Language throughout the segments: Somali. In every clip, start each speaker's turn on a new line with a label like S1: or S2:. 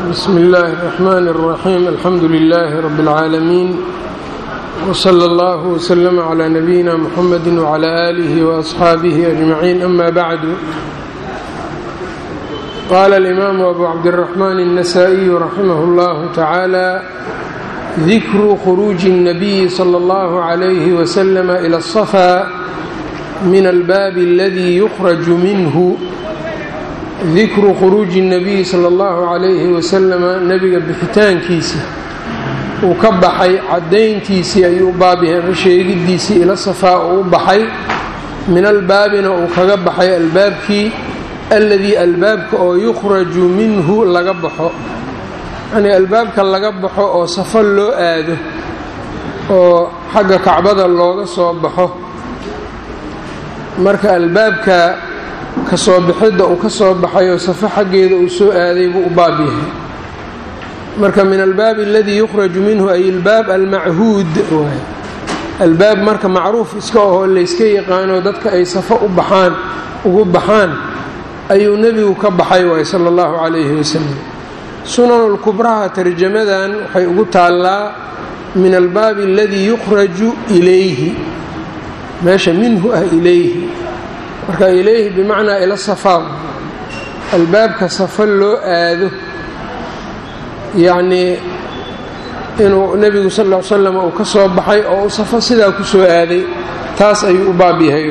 S1: bsm اllahi الرحmn الرaxيm alxamdu لlh rb العaalamiin wslى اllah وslm عlى nabiyina mxamedi وعlى آlih وأصxaabih أجmaعin ama bعdu qala اlimaamu abu cabdالرaحman النasائي raximah اllah tacaalى dikru khuruuji الnabiyi slى اllah عlyh وslm إlى الصfا min albaabi اladi yukhraju minhu dikru khuruuji الnabiyi salى اllahu calayhi wasalama nebiga bixitaankiisa uu ka baxay caddayntiisii ayuu baab yahay sheegidiisii ila safaa uu u baxay min albaabina uu kaga baxay albaabkii aladii albaabka oo yukhraju minhu laga baxo yacnii albaabka laga baxo oo safo loo aado oo xagga kacbada looga soo baxo marka albaabka kasoo bixidda uu ka soo baxay oo safo xaggeeda uu soo aaday buu u baab yahay marka min albaabi aladii yukhraju minhu ay albaab almachuud waay albaab marka macruuf iska ahoo layska yaqaano dadka ay safo u baxaan ugu baxaan ayuu nebigu ka baxay waay sala allahu calayhi wasalam sunanulkubraha tarjamadan waxay ugu taallaa min albaabi aladii yukhraju ilayhi meesha minhu ah ilayhi marka ilayhi bimacnaa ila safaa albaabka safo loo aado yacnii inuu nebigu sal ll ly slam uu ka soo baxay oo uu safo sidaa ku soo aaday taas ayuu u baab yahay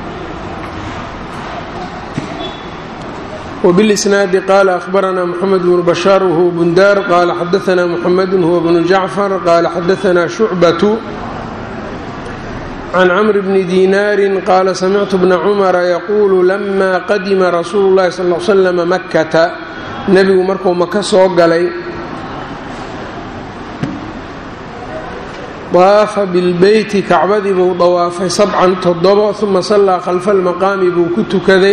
S1: wbilisnaadi qaala ahbaranaa moxamed bnu bashaar wahuwa bundaar qaala xadaanaa muxamedun huwa bnu jacfar qaala xadaanaa shucbatu can cmr bni dinaari qaala samictu bna cumara yaquulu lama qadima rasuulu llahi sal l slam makkata nebigu markuu maka soo galay daafa bilbeyti kacbadii buu dawaafay sabcan toddobo uma sallaa khalfa almaqaami buu ku tukaday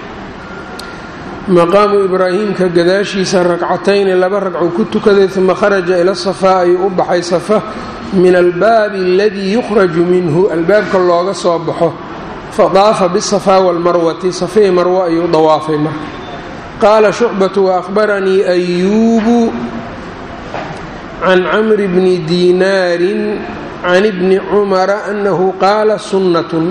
S1: maqaamu ibraahiimka gadaashiisa ragcatayni laba ragcuu ku tukaday uma kharaja ila safaa ayuu u baxay safa min albaabi aladii yukhraju minhu albaabka looga soo baxo fadaafa bisafaa walmarwati safii marwo ayuu dawaafay marka qaala shucbatu waahbaranii ayuubu can camri bni diinaarin can ibni cumara annahu qaala sunnatun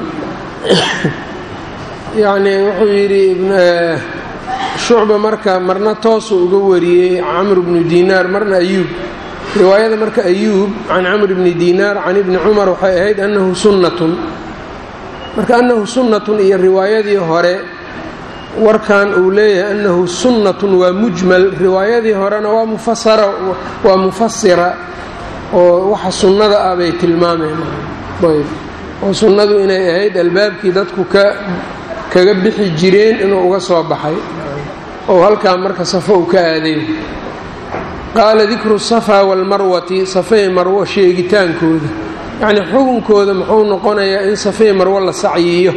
S1: yacnii wuxuu yidhi shucba marka marna toosuu uga wariyey camr bnu diinaar marna ayuub riwaayada marka ayuub can camr bni diinaar can ibni cumar waxay ahayd annahu sunnatun marka annahu sunnatun iyo riwaayadii hore warkan uu leeyahay annahu sunnatun waa mujmal riwaayadii horena waa mufasara waa mufasira oo waxa sunnada ah bay tilmaameen ayb oo sunnadu inay ahayd albaabkii dadku ka kaga bixi jireen inuu uga soo baxay oo halkaa marka safo uu ka aaday qaala dikru safaa walmarwati safey marwo sheegitaankooda yacnii xukunkooda muxuu noqonayaa in safey marwo la sacyiyo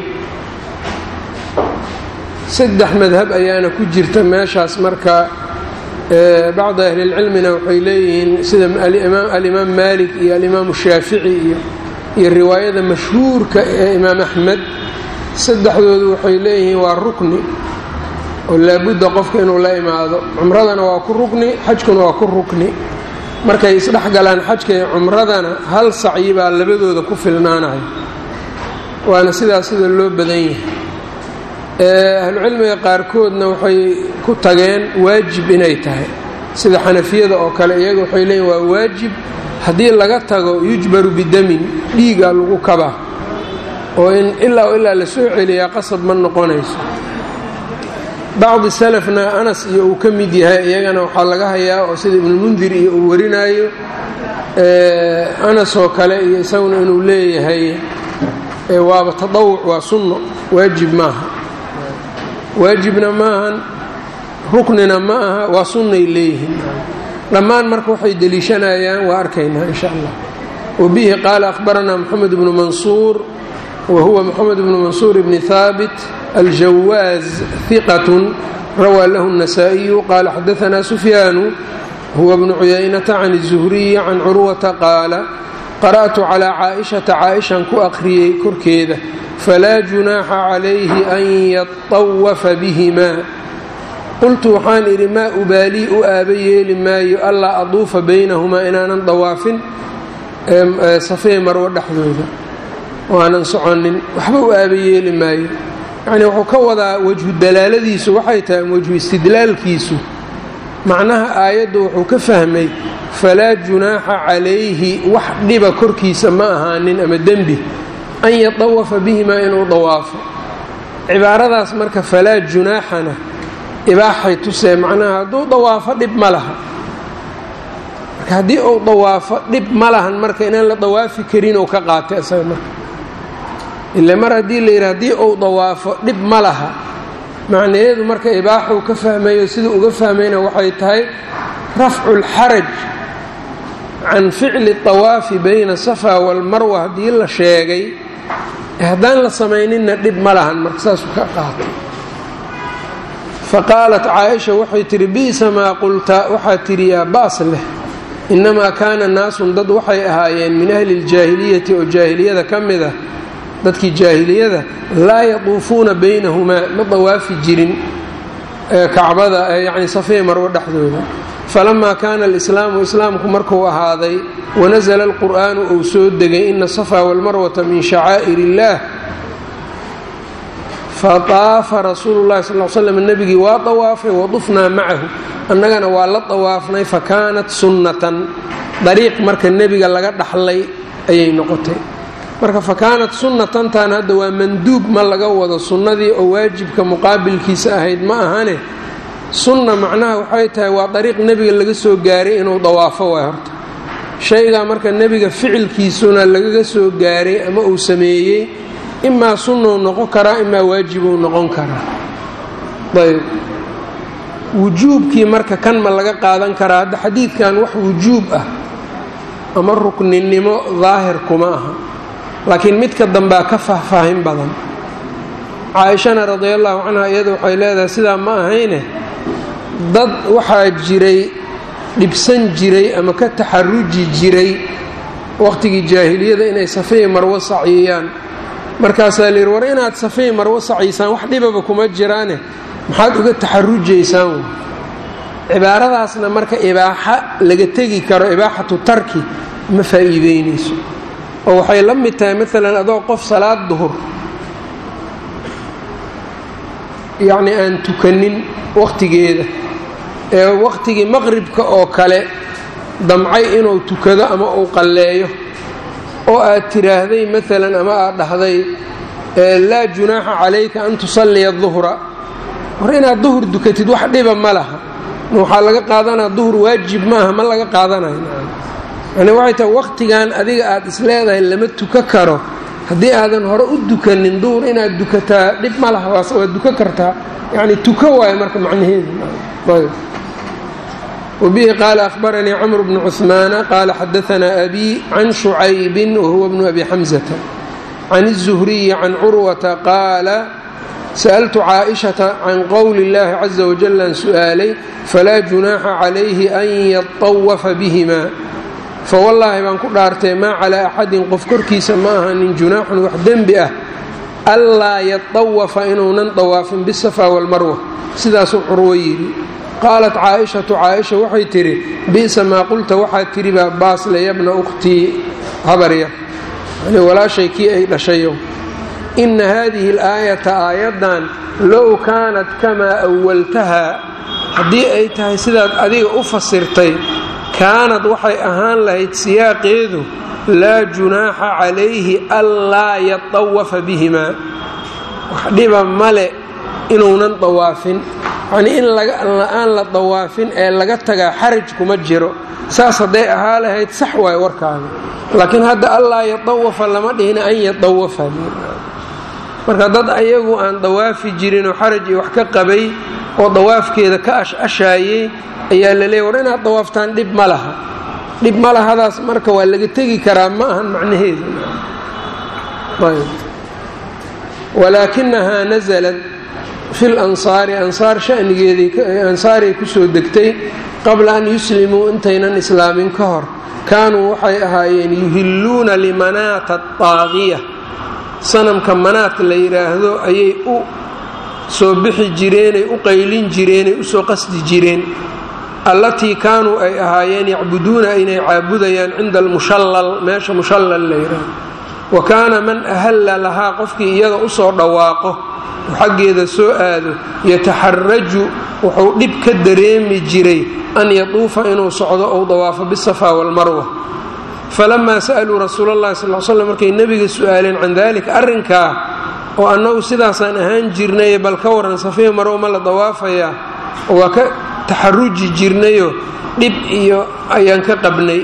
S1: saddex madhab ayaana ku jirta meeshaas marka bacdi ahlilcilmina waxay leeyihiin sida alimaam maalik iyo alimaamu shaafici iyo iyo riwaayada mashhuurka ee imaam axmed saddexdoodu waxay leeyihiin waa rukni oo laabudda qofka inuu la imaado cumradana waa ku rukni xajkuna waa ku rukni markay isdhex galaan xajka iyo cumradana hal sacyi baa labadooda ku filnaanaya waana sidaas sida loo badan yahay ahlucilmiga qaarkoodna waxay ku tageen waajib inay tahay sida xanafiyada oo kale iyaga waxay leeyihin waa waajib haddii laga tago yujbaru bidamin dhiigaa lagu kabaa oo in ilaa ilaa la soo celiyaa qasab ma noqonayso bacdi salafna anas iyo uu ka mid yahay iyagana waxaa laga hayaa oo sida ibnulmundir iyo uu warinaayo anas oo kale iyo isaguna inuu leeyahay waaba tadawuc waa sunno waajib maaha waajibna maahan ruknina ma aha waa sunnay leeyihiin dhammaan marka waxay deliishanayaan waa arkaynaa insha allah wabihi qaala ahbaranaa moxamed bnu mansuur wa huwa moxamed bnu mansuur bni haabit aljawaaz hiqatun rawaa lahu النasaaئiyu qaala xadaanaa sufyaanu huwa bnu cuyaynata can الzuhriyi can curwata qaala qara'tu calىa caaئishata caaئishan ku aqriyey korkeeda falaa junaaxa calayhi an yaطawafa bihimaa qultu waxaan idhi maa ubaalii u aaba yeeli maayo allaa aduufa baynahumaa inaanan dawaafin safee marwo dhexdooda oo aanan soconin waxba u aaba yeeli maayo yacnii wuxuu ka wadaa wejhu dalaaladiisu waxay tahay wejhu istidlaalkiisu macnaha aayaddu wuxuu ka fahmay falaa junaaxa calayhi wax dhiba korkiisa ma ahaanin ama dembi an yadawafa bihimaa inuu dawaafo cibaaradaas marka falaa junaaxana ibaaxay tusee macnaha hadduu dawaafo dhib ma laha marka haddii uu dawaafo dhib ma lahan marka inaan la dawaafi karin ou ka qaatay isaga marka ila mar haddii la yidhi haddii uu dawaafo dhib ma laha macnaheedu marka ibaaxuu ka fahmayo siduu uga fahmayna waxay tahay rafcu lxaraj can ficli طawaafi bayna safa walmarwa haddii la sheegay haddaan la samayninna dhib ma lahan marka saasuu ka qaatay faqaalat caaisha waxay tihi bi'sa maa qulta waxaa tidhi yaa baas leh innamaa kaana naasun dad waxay ahaayeen min ahli اljaahiliyati oo jaahiliyada ka mid ah dadkii jaahiliyada laa yatuufuuna baynahumaa ma dawaafi jirin kacbada yacni safee marwo dhexdooda falamaa kaana alislaamu islaamku markuu ahaaday wanasala alqur'aanu uu soo degay ina asafaa walmarwata min shacaa'ir illaah fataafa rasuulu llahi sal l slam nebigii waa dawaafay wadufnaa macahu annagana waa la dawaafnay fakaanat sunnatan dariiq marka nebiga laga dhaxlay ayay noqotay marka fakaanat sunnatantan hadda waa manduub ma laga wado sunnadii oo waajibka muqaabilkiisa ahayd ma ahane sunna macnaha waxay tahay waa dariiq nebiga laga soo gaaray inuu dawaafo waay horta shaygaa marka nebiga ficilkiisuna lagaga soo gaaray ama uu sameeyey imaa sunnuu noqon karaa imaa waajibuu noqon karaa ayb wujuubkii marka kan ma laga qaadan karaa hadda xadiidkan wax wujuub ah ama rukninimo daahir kuma aha laakiin midka dambea ka faahfaahin badan caaishana radiallahu canha iyada waxay leedahay sidaa ma ahayne dad waxaa jiray dhibsan jiray ama ka taxaruji jiray waqhtigii jaahiliyada inay safii marwo saciyaan markaasaa layidhi war inaad safii marwo saciysaan wax dhibaba kuma jiraane maxaad uga taxarujaysaan cibaaradaasna marka ibaaxa laga tegi karo ibaaxatu tarki ma faa'iideynayso oo waxay la mid tahay maalan adoo qof salaad duhur yacni aan tukanin waqtigeeda ee waqtigii maqribka oo kale damcay inuu tukado ama uu qalleeyo oo aad tiraahday maalan ama aad dhahday laa junaaxa calayka an tusalliya duhra war inaad duhur dukatid wax dhiba ma laha waxaa laga qaadanaa duhur waajib maaha ma laga qaadanayo yani waxay tahay waqtigan adiga aad isleedahay lama tuka karo haddii aadan hore u dukanin duhur inaad dukataa dhib ma laha waad duka kartaa yani tuko waayo marka macnaheedu wbihi qaala ahbaranii cmr bnu cuثmaana qaala xadaanaa abi can shucaybin wahuwa bnu abi xamzata can الzuhriyi can curwata qaala sa'ltu caaئiشhaةa can qowli اllahi caزa wajal aan su'aalay falaa junaaxa calayhi an yaطawafa bihima fawallaahi baan ku dhaartay maa calaa axadin qof korkiisa ma ahanin junaaxun wax dembi ah anlaa yatawafa inuunan dawaafin bisafa walmarwa sidaasuu curwo yidhi qaalat caaishatu caaisha waxay tidhi bi'sa maa qulta waxaad tidhi baa baasle yabna ukhtii habarya yani walaashay kii ay dhashayo inna haadihi alaayata aayaddan low kaanat kamaa awaltahaa haddii ay tahay sidaad adiga u fasirtay kaanad waxay ahaan lahayd siyaaqeedu laa junaaxa calayhi anlaa yatawafa bihimaa wax dhiba male inuunan dawaafin yacnii in la-aan la dawaafin ee laga tagaa xaraj kuma jiro saas hadday ahaa lahayd sax waayo warkaaga laakiin hadda allaa yatawafa lama dhihina an yatawafa marka dad ayagu aan dawaafi jirinoo xaraj iyo wax ka qabay oo dawaafkeeda ka ash-ashaayey ayaa la leeyay war inaad dawaaftaan dhib ma laha dhib ma lahadaas marka waa laga tegi karaa ma ahan macnaheedu walaakinahaa nasalat fi lansaari ansaar shanigeedaansaariay kusoo degtay qabla an yuslimuu intaynan islaamin ka hor kaanuu waxay ahaayeen yuhilluuna limanaata adaaqiya sanamka manaat la yidhaahdo ayay u soo bixi jireenay u qaylin jireenay usoo qasdi jireen allatii kaanuu ay ahaayeen yacbuduuna inay caabudayaan cinda almushallal meesha mushallal la yidhaah wa kaana man ahalla lahaa qofkii iyada usoo dhawaaqo oo xaggeeda soo aado yataxaraju wuxuu dhib ka dareemi jiray an yatuufa inuu socdo ou dawaafo bisafaa walmarwa falamaa sa'aluu rasuula allahi sal slam markay nebiga su'aaleen can dalika arrinkaa oo annagu sidaasaan ahaan jirnaye bal ka waran safiya marwo ma la dawaafayaa oo waa ka taxaruji jirnayo dhib iyo ayaan ka qabnay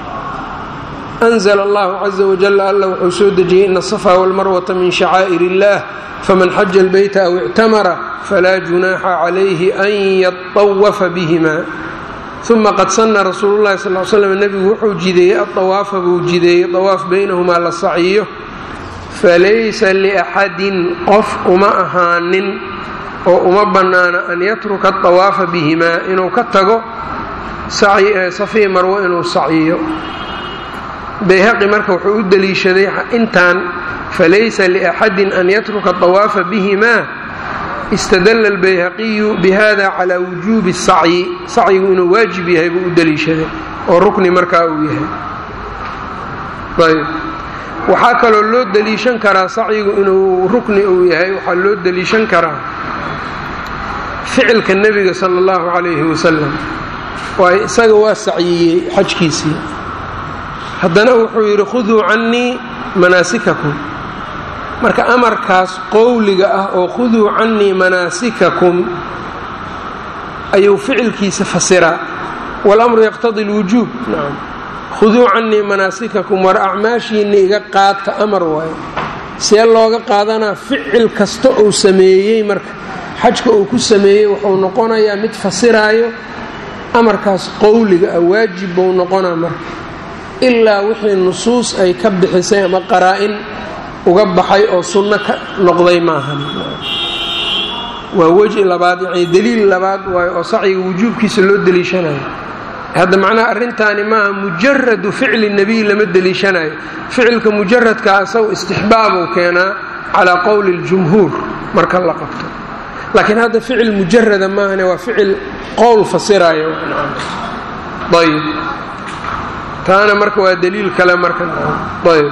S1: anzla allahu caza wajal alla wuxuu soo dejiyey ina asafaa walmarwata min shacaa'ir illah faman xaja albayta aw ictamara falaa junaaxa calayhi an yatawafa bihima uma qad sana rasuulu llahi sal slam nebigu wuxuu jideeyey adawaafa buu jideeyey dawaaf baynahumaa la saciyo falaysa liaxadin qof uma ahaanin oo uma bannaana an yatruka adawaafa bihimaa inuu ka tago safii marwo inuu saciyo bayhaqi marka wuxuu u deliishaday intan falaysa liaxadin an yatruka adawaafa bihimaa istadalla albayhaqiyu bihada calaa wujuubi sacyi sacyigu inuu waajib yahay buu u deliishaday oo rukni markaa uu yahay ayb waxaa kaloo loo deliishan karaa sacyigu inuu rukni uu yahay waxaa loo deliishan karaa ficilka nebiga sala allahu calayhi wasalam waayo isaga waa sacyiyey xajkiisii haddana wuxuu yidhi khuduu cannii manaasikakum marka amarkaas qowliga ah oo khuduu cannii manaasikakum ayuu ficilkiisa fasiraa walamru yaqtadi lwujuub nacam khuduu cannii manaasikakum war acmaashiinna iga qaata amar waayo see looga qaadanaa ficil kasta uu sameeyey marka xajka uu ku sameeyey wuxuu noqonayaa mid fasiraayo amarkaas qowliga ah waajib buu noqonaa marka ilaa wixii nusuus ay ka bixisay ama qaraa-in uga baxay oo sunno ka noqday maahan waa weji labaad yacni deliil labaad waayo oo sacyiga wujuubkiisa loo deliishanayo hadda macnaha arrintaani maaha mujaradu ficli nebiy lama deliishanayo ficilka mujaradka asagu istixbaabuu keenaa calaa qowli اljumhuur marka la qabto laakiin hadda ficil mujarada maahane waa ficil qowl fasirayo ayb taana marka waa daliil kale marka ayb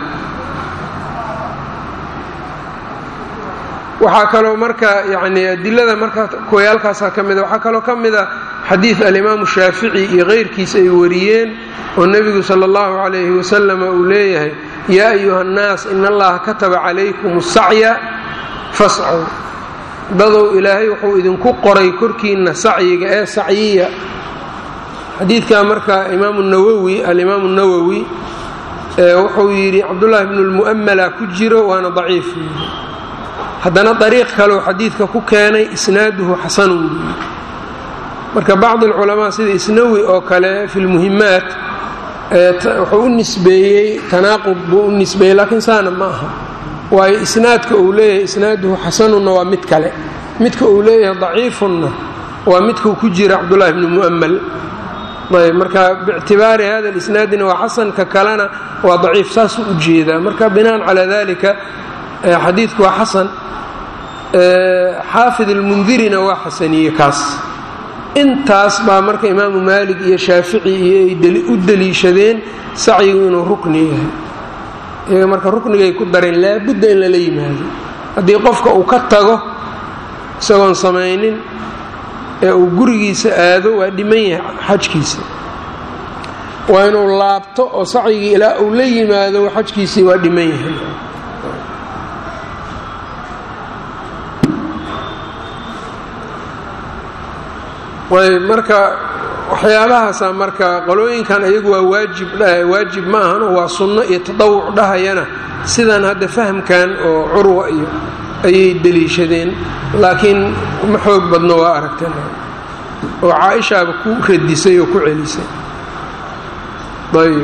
S1: waxaa kaloo marka yani adilada marka kuwayaalkaasaa ka mida waxaa kaloo ka mida xadiid alimaamu shaafici iyo keyrkiis ay wariyeen oo nebigu sala allahu calayhi wasalam uu leeyahay yaa ayuha nnaas in allaha kataba calaykum asacya fascow dadow ilaahay wuxuu idinku qoray korkiinna sacyiga ee sacyiya xadiidkaa marka imaamu nawowi alimaamu nawowi wuxuu yidhi cabdullaahi bnu lmu'amala ku jiro waana daciif haddana dariiq kaleu xadiidka ku keenay isnaaduhu xasanun buuyi marka bacdi alculamaa sida isnawi oo kale fi lmuhimaat wuxuu u nisbeeyey tanaaqud buu u nisbeeyey laakiin saana ma aha waayo isnaadka uu leeyahay isnaaduhu xasanunna waa mid kale midka uu leeyahay daciifunna waa midkuu ku jira cabdullaahi bnu mu'amal ayb marka bictibaari hada lisnaadina waa xasanka kalena waa daciif saasuu u jeedaa marka binaan calaa dalika xadiidku waa xasan xaafid almundirina waa xasaniye kaas intaas baa marka imaamu maalik iyo shaafici iyo ay u deliishadeen sacyigu inuu rukni yahay iyaga marka ruknigay ku dareen laabudda in lala yimaado haddii qofka uu ka tago isagoon samaynin ee uu gurigiisa aado waa dhiman yahay xajkiisa waa inuu laabto oo sacyigii ilaa uu la yimaado xajkiisii waa dhiman yahay ayb marka waxyaabahaasa marka qolooyinkan ayagu waa waajib waajib ma ahan oo waa sunno iyo tadawuc dhahayana sidan hadda fahamkan oo curwa iyo ayay deliishadeen laakiin ma xoog badno waa aragteen oo caaishaaba ku radisay oo ku celisay ayb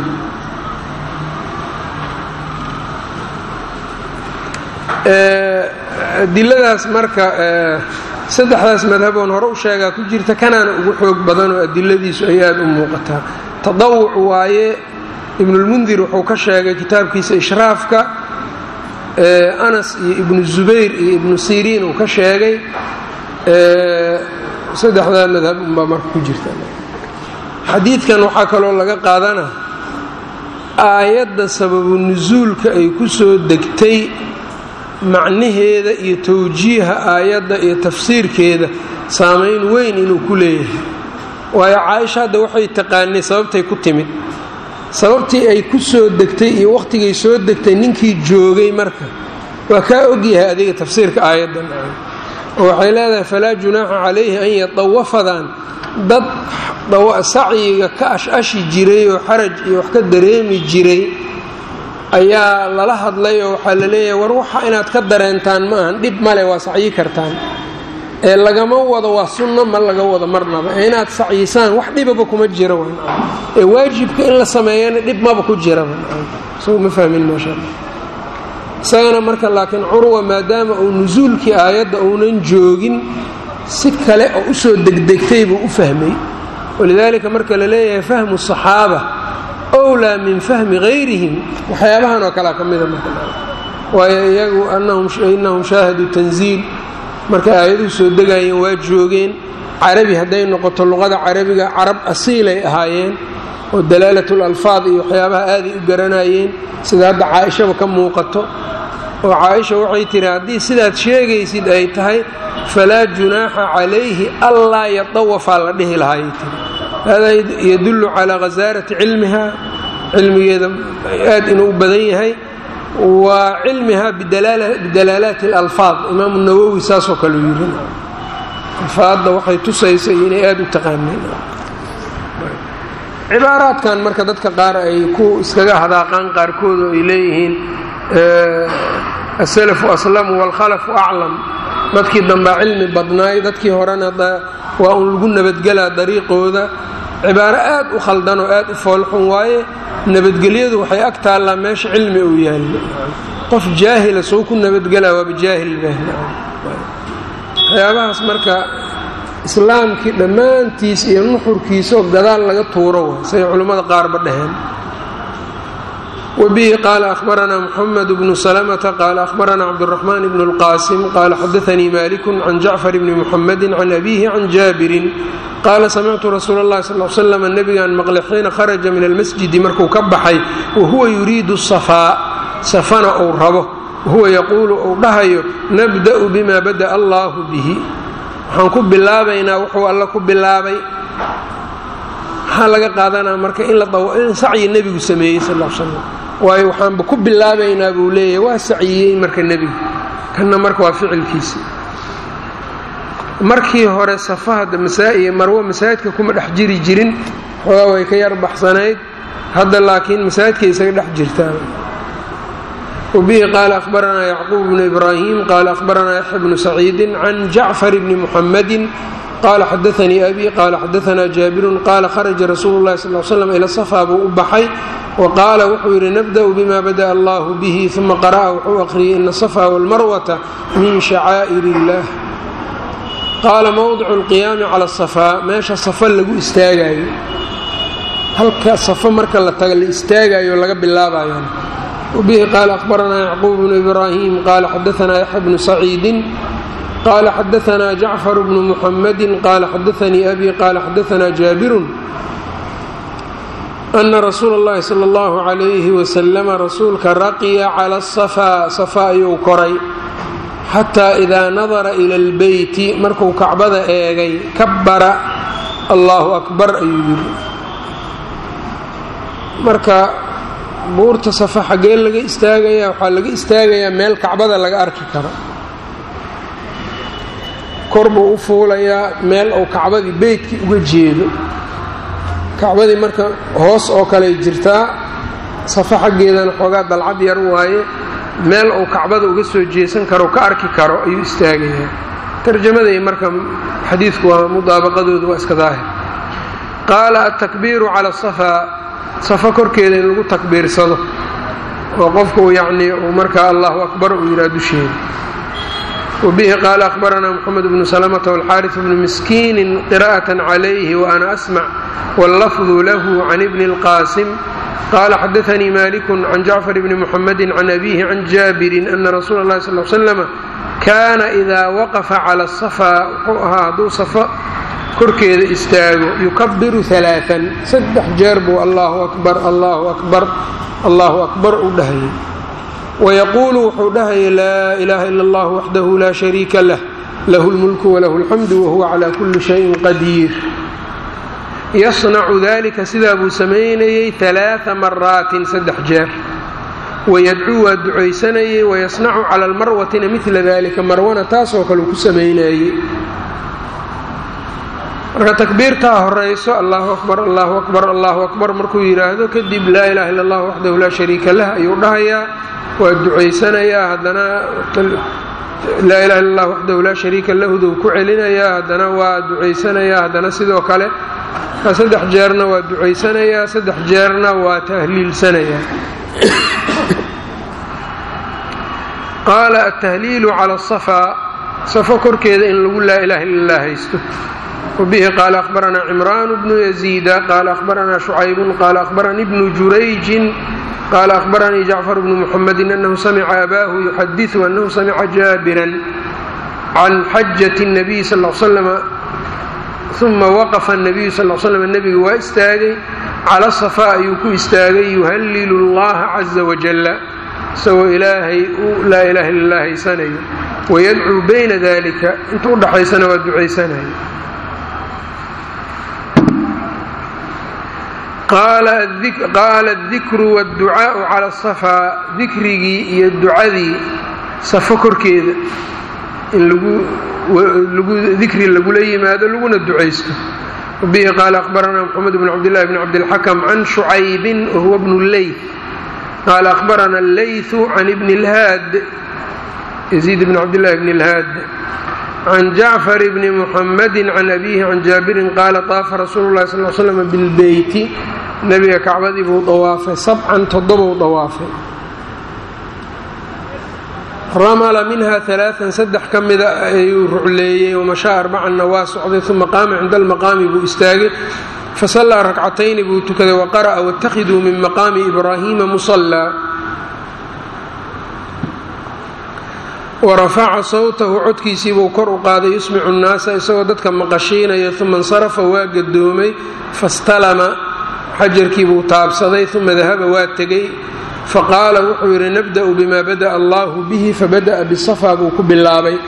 S1: adiladaas marka saddexdaas madhaboon hore u sheegaa ku jirta kanaana ugu xoog badanoo adiladiisu ay aada u muuqataa tadawuc waaye ibnulmundir wuxuu ka sheegay kitaabkiisa ishraafka anas iyo ibnu zubayr iyo ibnu siriin uu ka sheegay saddexdaa madhab unbaa marka ku jirta xadiidkan waxaa kaloo laga qaadana aayadda sababu nusuulka ay ku soo degtay macnaheeda iyo towjiiha aayadda iyo tafsiirkeeda saamayn weyn inuu ku leeyahay waayo caaisha hadda waxay taqaanay sababtay ku timid sababtii ay ku soo degtay iyo wakhtigay soo degtay ninkii joogay marka waa kaa ogyahay adiga tafsiirka aayaddan oo waxay leedahay falaa junaaxa calayhi an yatawafadan dad sacyiga ka ash-ashi jiray oo xaraj iyo wax ka dareemi jiray ayaa lala hadlay oo waxaa la leeyahay war waxa inaad ka dareentaan ma ahan dhib male waa sacyi kartaan ee lagama wado waa sunno ma laga wado marnaba ee inaad sacyisaan wax dhibaba kuma jira ee waajibka in la sameeyana dhib maba ku jiraba soo ma fahmin maasha alla isagana marka laakiin curwa maadaama uu nusuulkii aayadda uunan joogin si kale oo usoo degdegtay buu u fahmay walidaalika marka la leeyahay fahmu saxaaba wlaa min fahmi hayrihim waxyaabahan oo kalea ka mida marka waayo iyagu inahum shaahaduu tanziil markay aayaduhu soo degaayeen waa joogeen carabi hadday noqoto luqada carabiga carab asiilay ahaayeen oo dalaalatul alfaad iyo waxyaabaha aaday u garanayeen sida hadda caaishaba ka muuqato oo caaisha waxay tiri haddii sidaad sheegaysid ay tahay falaa junaaxa calayhi allaa yatawafaa la dhihi lahaayay tiri hada yadullu calaa khasaarati cilmiha cilmigeeda aad inuu badan yahay wa cilmiha bidalaalaati اlalfaad imaamu nawowi saasoo kale u yiri alfaadda waxay tusaysa inay aada u taqaaneen cibaaraadkan marka dadka qaar ay ku iskaga hadaaqaan qaarkood oo ay leeyihiin asalafu aslamu wاlkhalafu aclam dadkii dambaa cilmi badnaay dadkii horena waa un lagu nabadgelaa dariiqooda cibaaro aad u khaldan oo aad u foolxun waaye nabadgelyadu waxay ag taallaa meesha cilmi uu yaallo qof jaahila soo ku nabadgelaa waaba jaahil waxyaabahaas marka islaamkii dhammaantiis iyo nuxurkiisaoo gadaal laga tuuro way say culimmada qaarba dhaheen wbihi qaala ahbaranaa mxamed bnu slmta qaala ahbaranaa cabdالraxman bn اlqasim qaala xadaanii maliku can jacfar bni muxamedi can abihi can jaabirin qaala samictu rasuul اllahi sal slam nebigaan maqlay xiina kharaja min almasjidi markuu ka baxay wahuwa yuriidu safaa safana uu rabo wahuwa yaquulu uu dhahayo nabda'u bima bada'a allahu bihi waxaan ku bilaabaynaa wuxuu alla ku bilaabay maxaa laga qaadanaa marka in sacyi nebigu sameeyey sal slam waayo waxaanba ku bilaabaynaa buu leeyahay waa saciyey marka nebigu kanna marka waa ficilkiisi markii hore safahada masaa'iyo marwo masaajidka kuma dhex jiri jirin xoogaa way ka yar baxsanayd hadda laakiin masaajidkay isaga dhex jirtaan wbihi qaala ahbaranaa yacquub bnu ibraahim qaala ahbaranaa yaxya bnu saciidin can jacfar bni muxamedin qala xadaanii abi qaala xadaanaa jaabirun qaala kharaja rasuulu llahi sal slam ila safa buu u baxay wa qaala wuxuu yidhi nabda'u bima bada'a allahu bihi uma qara'a wuxuu akhriyey ina asafa walmarwata min shacaa'ir illah qaala mowdicu lqiyaami cala asafaa meesha safa lagu istaagayo halka safo marka la taga la istaagayo laga bilaabayo wbihi qaala ahbaranaa yacquub bnu ibraahim qaala xadaanaa yaxya bnu saciidin qala xadaanaa jacfar bnu muxamedi qaala xadaanii abi qaala xadaanaa jaabirun ana rasuula اllahi sala اllahu calayhi wasalama rasuulka raqiya cala asafaa safa ayuu koray xataa idaa nadara ila اlbeyti markuu kacbada eegay kabbara allahu akbar ayuu yidhi marka buurta safa xaggee laga istaagayaa waxaa laga istaagayaa meel kacbada laga arki karo kor buu u fuulayaa meel uu kacbadii beytkii uga jeedo kacbadii marka hoos oo kaley jirtaa safa xaggeedana xoogaa dalcad yar waaye meel uu kacbada uga soo jeesan karo ka arki karo ayuu istaagayaa tarjamaday marka xadiidku waa mudaabaqadoodu waa iska daahir qaala altakbiiru cala asafaa safa korkeeda in lagu takbiirsado oo qofku yacnii uu markaa allahu akbar uu yidhaha dusheeda wbihi qaala ahbaranaa mxamed bnu slmta wاlxaariث bnu miskiini qira'aة عalayhi وأna asmc wاllafdu lahu can ibni اlqaasim qala xadaanii maliku can jacfar bni muxamedi can abihi can jaabirin ana rasuula اlahi sal l slama kaana idaa waqafa cala asafaa wuxuu ahaa hadduu safo korkeeda istaago yukabiru alaaan saddex jeer buu allahu akbar allahu akbar allahu akbar u dhahayay wayaquulu wuxuu dhahayay laa ilaha ila allah waxdahu laa shariika lah lahu lmulku walahu alxamdu wahuwa calaa kulli shayin qadiir yasnacu dalika sidaa buu samaynayey alaaa maraatin saddex jeer wayadcuu waa ducaysanayey wayasnacu cala almarwatina midla dalika marwana taasoo kale uu ku samaynayey marka takbiirtaa horayso allahu akbar allahu akbar allahu akbar markuu yidhaahdo kadib laa ilaha illa allah waxdahu laa shariika lah ayuu dhahayaa waa ducaysanayaa haddana laa ilaha illa allah waxdahu laa shariika lahuduu ku celinayaa haddana waa ducaysanayaa haddana sidoo kale saddex jeerna waa ducaysanayaa saddex jeerna waa tahliilsanayaa qaala altahliilu cala asafaa safo korkeeda in lagu laa ilaha illa allah haysto wbihi qaala ahbaranaa cimraan bnu yaziida qaala ahbaranaa shucaybun qaala ahbaranii bnu jurayjin qaala ahbaranii jacfar bnu muxamedin anahu samica abaahu yuxadiu anahu samica jaabiran can xajati الnabiy sal slama uma waqafa الnabiyu sal slm nebigu waa istaagay cala safaa ayuu ku istaagay yuhalilu اllaha caza wajala isagoo ilaahay u laa ilaha illa lah haysanayo wayadcuu bayna dalika inta udhaxaysana waa ducaysanayo qaala adikru wاdducaau cala asafaa dikrigii iyo ducadii safo korkeeda in dikri lagula yimaado laguna ducaysto bihi qaala ahbaranaa mxamed bn cabdillahi bn cabdilxakm can shucaybin wahuwa bnu leyth qaala ahbarana allaythu can ibni اlhaad yaziid bn cabdillahi bn اlhaad can jacfar bni muxamedi can abihi can jaabirin qaala taafa rasuulu lahi sal slm bilbeyti nebiga kacbadii buu dawaafay sabcan toddobou dawaafay ramala minha alaaan saddex ka mida ayuu rucleeyey wamashaa arbacanna waa socday uma qaama cinda almaqaami buu istaagay fasallaa rakcatayni buu tukaday waqara'a waاtakhiduu min maqaami ibraahiima musallaa warafaca sawtahu codkiisiibuu kor u qaaday yusmicu nnaasa isagoo dadka maqashiinaya uma insarafa waa gadoomay fastalama xajarkiibuu taabsaday uma dahaba waa tegey faqaala wuxuu yidhi nabda'u bima bada'a allahu bihi fabada'a bisafaa buu ku bilaabay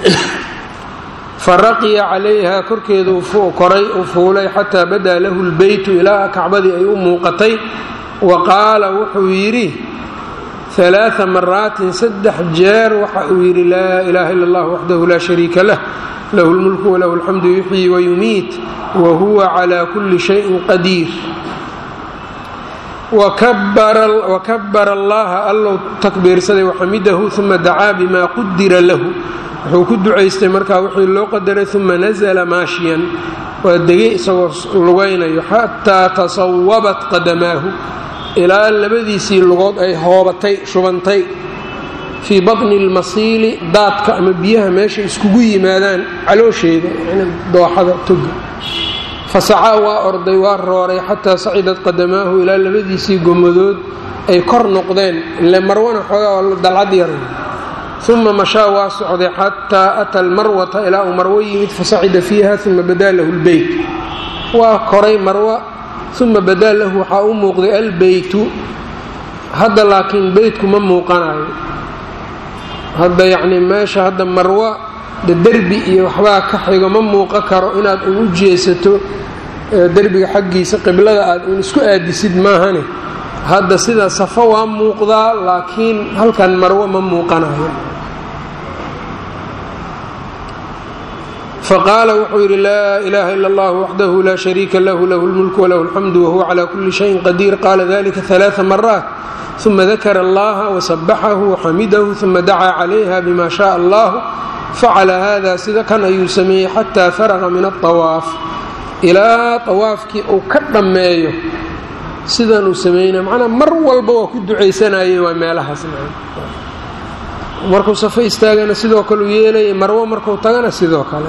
S1: faraqiya calayha korkeedu koray u fuulay xataa badaa lahu lbeytu ilaa kacbadii ay u muuqatay wa qaala wuxuu yidhi alaaa maraatin saddex jeer waxa uu yidhi laa ilaaha illa allah waxdahu laa shariika lah lahu lmulku walahu alxamdu yuxyi wayumiit wa huwa calaa kulli shayin qadiir wakabara allaha allow takbiirsaday waxamidahu uma dacaa bima qudira lahu wuxuu ku ducaystay markaa wixii loo qadaray uma nazla maashiyan waa degay isagoo lugaynayo xataa tasawabat qadamaahu ilaa labadiisii lugood ay hoobatay shubantay fii baطni اlmasiili daadka ama biyaha meesha iskugu yimaadaan caloosheeda dooxada toga fasacaa waa orday waa rooray xataa sacidat qadamaahu ilaa labadiisii gomadood ay kor noqdeen ile marwana xoogaa dalcad yar uma mashaa waa socday xataa ata almarwata ilaa uu marwo yimid fasacida fiiha uma badaa lahu lbeyt waa koray marwa uma badaa lahu waxaa u muuqday albeytu hadda laakiin beytku ma muuqanayo hadda yacnii meesha hadda marwa de derbi iyo waxbaa ka xigo ma muuqan karo inaad un u jeesato derbiga xaggiisa qiblada aad un isku aadisid maahane hadda sida safo waa muuqdaa laakiin halkan marwo ma muuqanayo faqaala wuxuu yidhi laa ilaaha ila allah waxdahu laa shariika lahu lahu lmulku walahu alxamdu wahuwa calaa kulli shayin qadiir qaala dalika alaaa maraat uma dakara allaha wasabaxahu waxamidahu uma dacaa calayha bima shaء allah facala hada sida kan ayuu sameeyey xataa faraqa min aطawaaf ilaa awaafkii uu ka dhammeeyo sidan uu sameynaya macnaa mar walba waa ku ducaysanayay waa meelahaas markuu safo istaagana sidoo kale u yeelayay marwo markuu tagana sidoo kale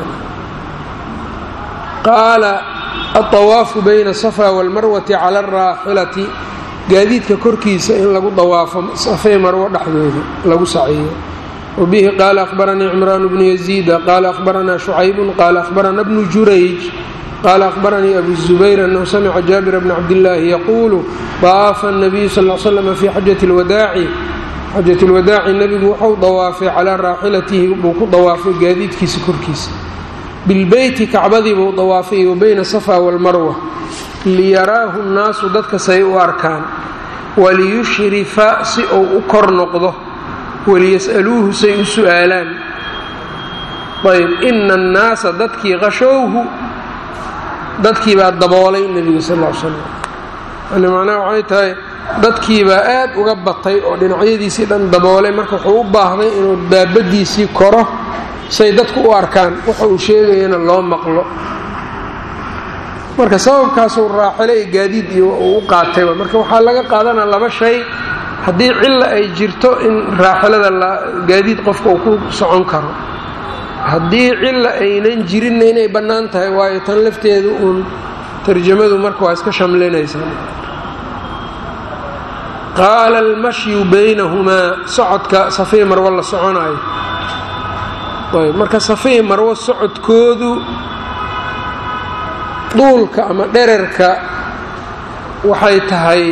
S1: qaala aلطawaafu bayna الصفا wاlmarwati cala الraaxilati gaadiidka korkiisa in lagu dawaafo safay marwo dhexdooda lagu saciyo wabihi qaala akhbaranii cimraan bnu yaziida qaala akhbaranaa shucaybun qaala akhbarana bnu jurayj qaala akhbaranii abu zubayr annahu samica jaabira bna cabdillaahi yaquulu daafa annabiyu sal l slama fii xajati lwadaaci xajati lwadaaci nebigu wuxuu dawaafay calaa raaxilatihi buu ku dawaafay gaadiidkiisa korkiisa bilbeyti kacbadii buu dawaafay wa bayna safa walmarwa liyaraahu nnaasu dadka say u arkaan waliyushrifa si uu u kor noqdo waliyas'aluuhu say u su'aalaan ayb ina annaasa dadkii qashowhu dadkii baa daboolay nebiga sal l slam yani macnaha waxay tahay dadkiibaa aad uga batay oo dhinacyadiisii dhan daboolay marka wuxuu u baahday inuu daabadiisii koro say dadku u arkaan waxa uu sheegayana loo maqlo marka sababkaasuu raaxile ee gaadiid iyo uu u qaatayba marka waxaa laga qaadanaa laba shay haddii cilla ay jirto in raaxilada gaadiid qofka uu ku socon karo haddii cilla aynan jirinna inay bannaan tahay waayo tan lafteedu uun tarjamadu marka waa iska shamlinaysaa qaala almashyu baynahumaa socodka safii marwo la soconaayo ayb marka safii marwo socodkoodu duulka ama dherarka waxay tahay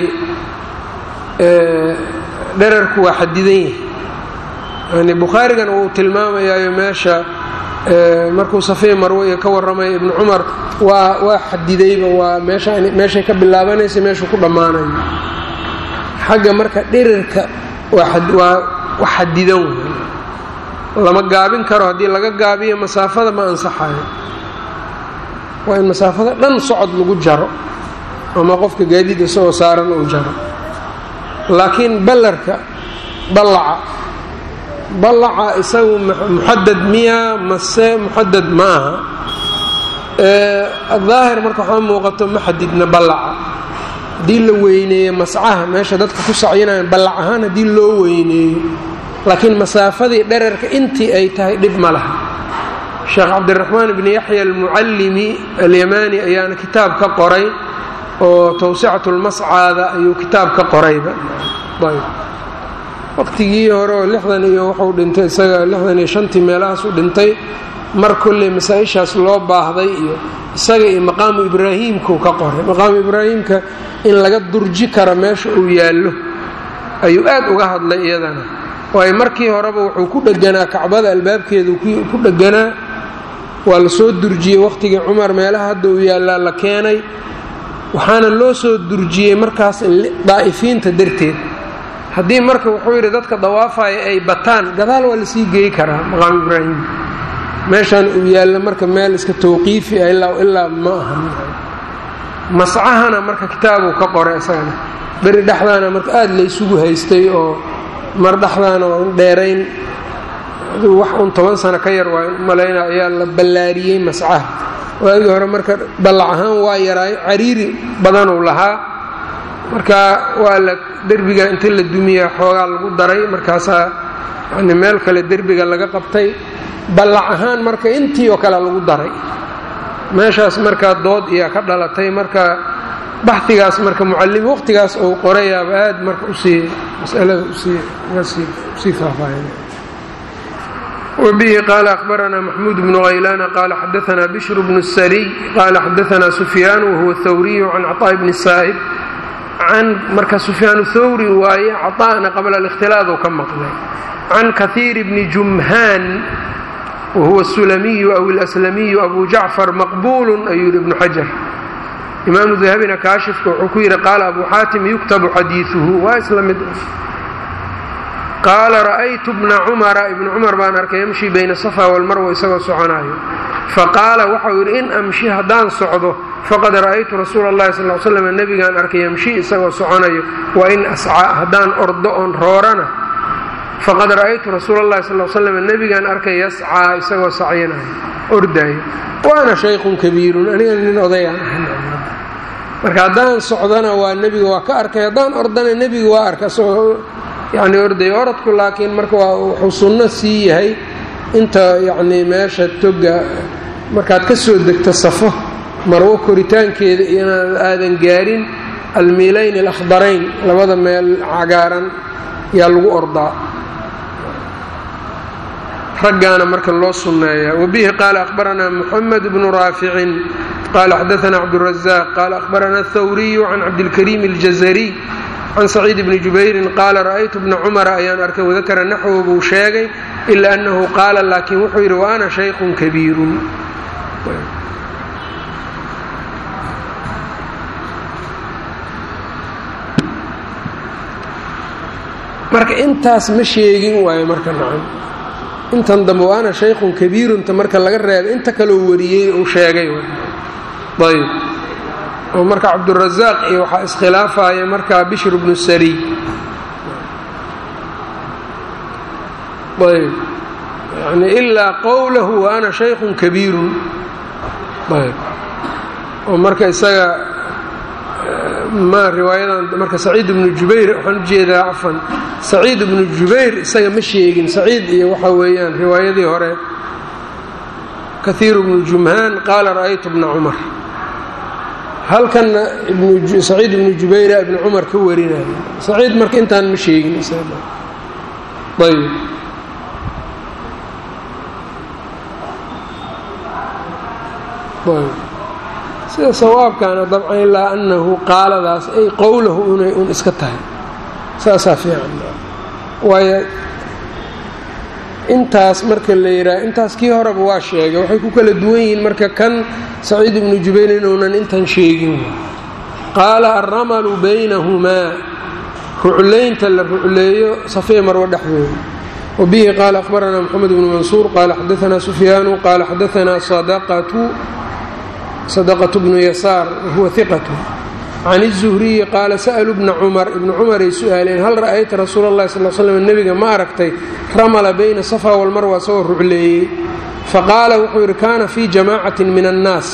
S1: dherarku waa xadidan yahay yani bukhaarigan uu tilmaamayaayo meesha markuu safii marwo iyo ka warramaya ibnu cumar waa waa xadidayba waa meeshay ka bilaabanaysa meeshuu ku dhammaanayo xagga marka dherarka waa wax xadidan wey lama gaabin karo haddii laga gaabiyo masaafada ma ansaxayo waa in masaafada dhan socod lagu jaro ama qofka gaadiid isagoo saaran uu jaro laakiin ballarka ballaca ballaca isagu muxadad miya mase muxadad ma aha daahir marka waxaa muuqato ma xadidna ballaca haddii la weyneeyo mascaha meesha dadka ku sacyinayan ballac ahaan haddii loo weyneeyo laakiin masaafadii dherarka intii ay tahay dhib ma laha sheekh cabdiraxmaan bni yaxya almucallimi alyamaani ayaana kitaab ka qoray oo tawsicatulmascaada ayuu kitaab ka qorayba ayb waqtigii hore oo lixdan iyo wuxuu dhintay isaga lixdan iyo shantii meelahaas u dhintay mar kolley masaa-ishaas loo baahday iyo isaga iyo maqaamu ibraahiimkuu ka qoray maqaamu ibraahiimka in laga durji karo meesha uu yaallo ayuu aad uga hadlay iyadana waayo markii horeba wuxuu ku dheganaa kacbada albaabkeedu ku dheganaa waa la soo durjiyey waqhtigii cumar meelaha hadda uu yaallaa la keenay waxaana loo soo durjiyey markaas daa'ifiinta darteed haddii marka wuxuu yidhi dadka dawaafaya ay bataan gadaal waa lasii geey karaa maqaamu ibraahim meeshaan uu yaallo marka meel iska tawqiifi ah ilaa ilaa ma aha mascahana marka kitaabuu ka qoray isagana beri dhexdaana marka aada laysugu haystay oo mar dhexdaana waa un dheerayn aduu wax un toban sano ka yar waa malayna ayaa la ballaariyey mascaha waagii hore marka ballac ahaan waa yaraay cariiri badanuu lahaa marka waa la derbiga inta la dumiya xoogaa lagu daray markaasaa yani meel kale derbiga laga qabtay ballac ahaan marka intii oo kale lagu daray meeshaas markaa dood iyaa ka dhalatay marka baxigaas marka mucalimi waqtigaas uu qorayaaba aad marka usii masalada usii faahfaahin wbihi qaala akhbaranaa maxmuud bnu haylaana qaala xadaanaa bishr bnu sariy qaala xadaanaa sufyaan wahuwa thawriyu can caطaa bni saa'ib can marka sufyaan thawri waaye caطa'na qabla اlاkhtilaadu ka maqlay can kahiir bni jumhaan wahuwa الsulamiyu aw اlaslamiyu abu jacfar maqbulu ayuu yihi ibnu xajar imaamu dahabina kaashifka wuxuu ku yidhi qaala abu xaatim yuktabu xadiiثuhu waa isla mid qaala ra'aytu bna cumara ibnu cumar baan arkay yamshi bayna safa walmarwa isagoo soconaayo faqaala waxau yidhi in amshi haddaan socdo faqad ra'aytu rasuula اllahi sal slam nebigaan arkay yamshi isagoo soconayo wa in ascaa haddaan ordo oon roorana faqad ra'aytu rasuula اllahi sal slam nebigaan arkay yascaa isagoo sacyinayo ordaayo waana shaykhun kabiirun aniga nin odayaan ahay marka haddaan socdana waa nebiga waa ka arkay haddaan ordana nebiga waa arka isagoo yacni ordayo orodku laakiin marka waa wuxuu sunno sii yahay inta yacnii meesha toga markaad ka soo degto safo marwo koritaankeeda inaad aadan gaarin almiilayn alakhdarayn labada meel cagaaran yaa lagu ordaa raggaana marka loo sunneeyaa wabihi qaala akhbaranaa muxamed bnu raaficin qaala xadaana cabdurazaq qaala akhbarana athawriyu can cabdilkariim aljazariy can saciid bni jubayrin qaala ra'aytu bna cumara ayaan arkay wadakara naxwo buu sheegay ila annahu qaala laakiin wuxuu yidhi wa ana shaykhun kabiirun marka intaas ma sheegin waayo marka nacam intan dambe wa ana shaykhun kabiirunta marka laga reebay inta kaloo wariyey uu sheegay ayb oo marka cabdurazaaq iyo waxaa iskhilaafaya markaa bishr bnu sariy ayb yani ilaa qowlahu wa ana shaykhun kabiirun ayb oo marka isaga ma riwaayadan marka saciid bnu jubayr waxaan ujeedaa cafan saciid bnu jubayr isaga ma sheegin saciid iyo waxa weeyaan riwaayadii hore kahiiru bnu jumhaan qaala ra'aytu bna cumar halkanna saciid ibnu jubayra ibni cumar ka warinaya saciid marka intaan ma sheegin ayb sida sawaabkaana dabcan ilaa annahu qaaladaas ay qowlahu inay un iska tahay saasaa fiican waayo intaas marka la yidhaha intaas kii horeba waa sheegay waxay ku kala duwan yihiin marka kan saciid ibnu jubayr inuunan intan sheegin qaala alramalu baynahumaa ruclaynta la rucleeyo safee marwo dhexdooda wabihi qaala akhbaranaa moxamed bnu mansuur qaala xadaanaa sufyaanu qaala xadaanaa sadaqatu sadaqatu bnu yasaar wahuwa hiqatu can izuhriyi qaala sa'luu bna cumar ibnu cumaray su-aaleen hal ra'ayta rasuula allahi sal l slam nebiga ma aragtay ramala bayna safa walmarwa isagoo rucleeyey faqaala wuxuu yidhi kaana fii jamaacatin min annaas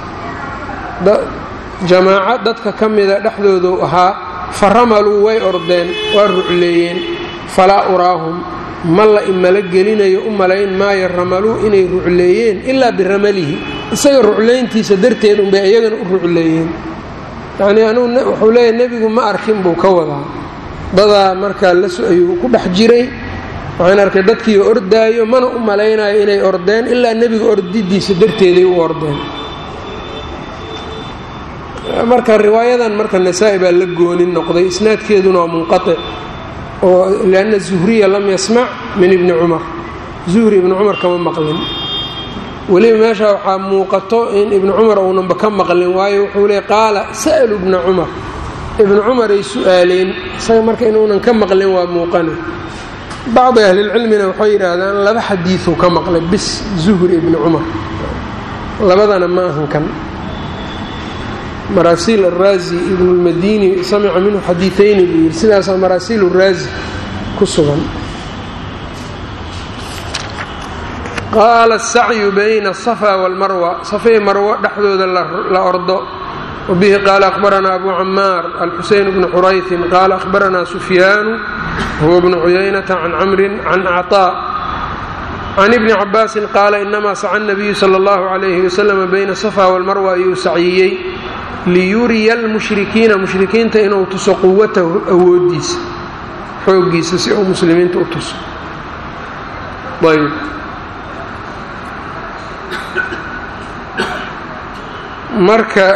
S1: jamaaco dadka ka mida dhexdooduu ahaa fa ramaluu way ordeen waa rucleeyeen falaa uraahum ma la imala gelinayo u malayn maayo ramaluu inay rucleeyeen ilaa biramalihi isaga ruclayntiisa darteed unbay iyagana u rucleeyeen yacnii anugu wuxuu leeyahy nebigu ma arkin buu ka wadaa dadaa markaa las ayuu ku dhex jiray waxaan arkay dadkii ordaayo mana u malaynayo inay ordeen ilaa nebiga ordidiisa darteeday u ordeen marka riwaayadan marka nasaa-i baa la goonin noqday isnaadkeeduna waa munqatic oo lianna zuhriya lam yasmac min ibni cumar zuhri ibni cumar kama maqlin weliba meesha waxaa muuqato in ibnu cumar uunanba ka maqlin waayo wuxuu leey qaala sa'lu ibna cumar ibnu cumaray su-aaleen isaga marka inuunan ka maqlin waa muuqane bacdi ahlilcilmina waxay yidhaahdaan laba xadiiuu ka maqlay bis zuhri ibni cumar labadana ma ahan kan maraasiil araazi ibnu lmadini samica minhu xadiiayni buu yidhi sidaasaa maraasiil raazi ku sugan qaala asacyu bayna asafa walmarwa safay marwo dhexdooda la ordo wabihi qaala akhbaranaa abu camaar alxuseyn bnu xuraytin qaala akhbaranaa sufyaanu huwa bnu cuyaynata can camrin can acطaa can ibni cabaasin qaala inamaa saca nabiyu sala allahu calayhi wasalam bayna safa walmarwa ayuu saciyey liyuriya almushrikiina mushrikiinta inuu tuso quwatahu awoodiisa xooggiisa si uu muslimiinta u tuso ayb marka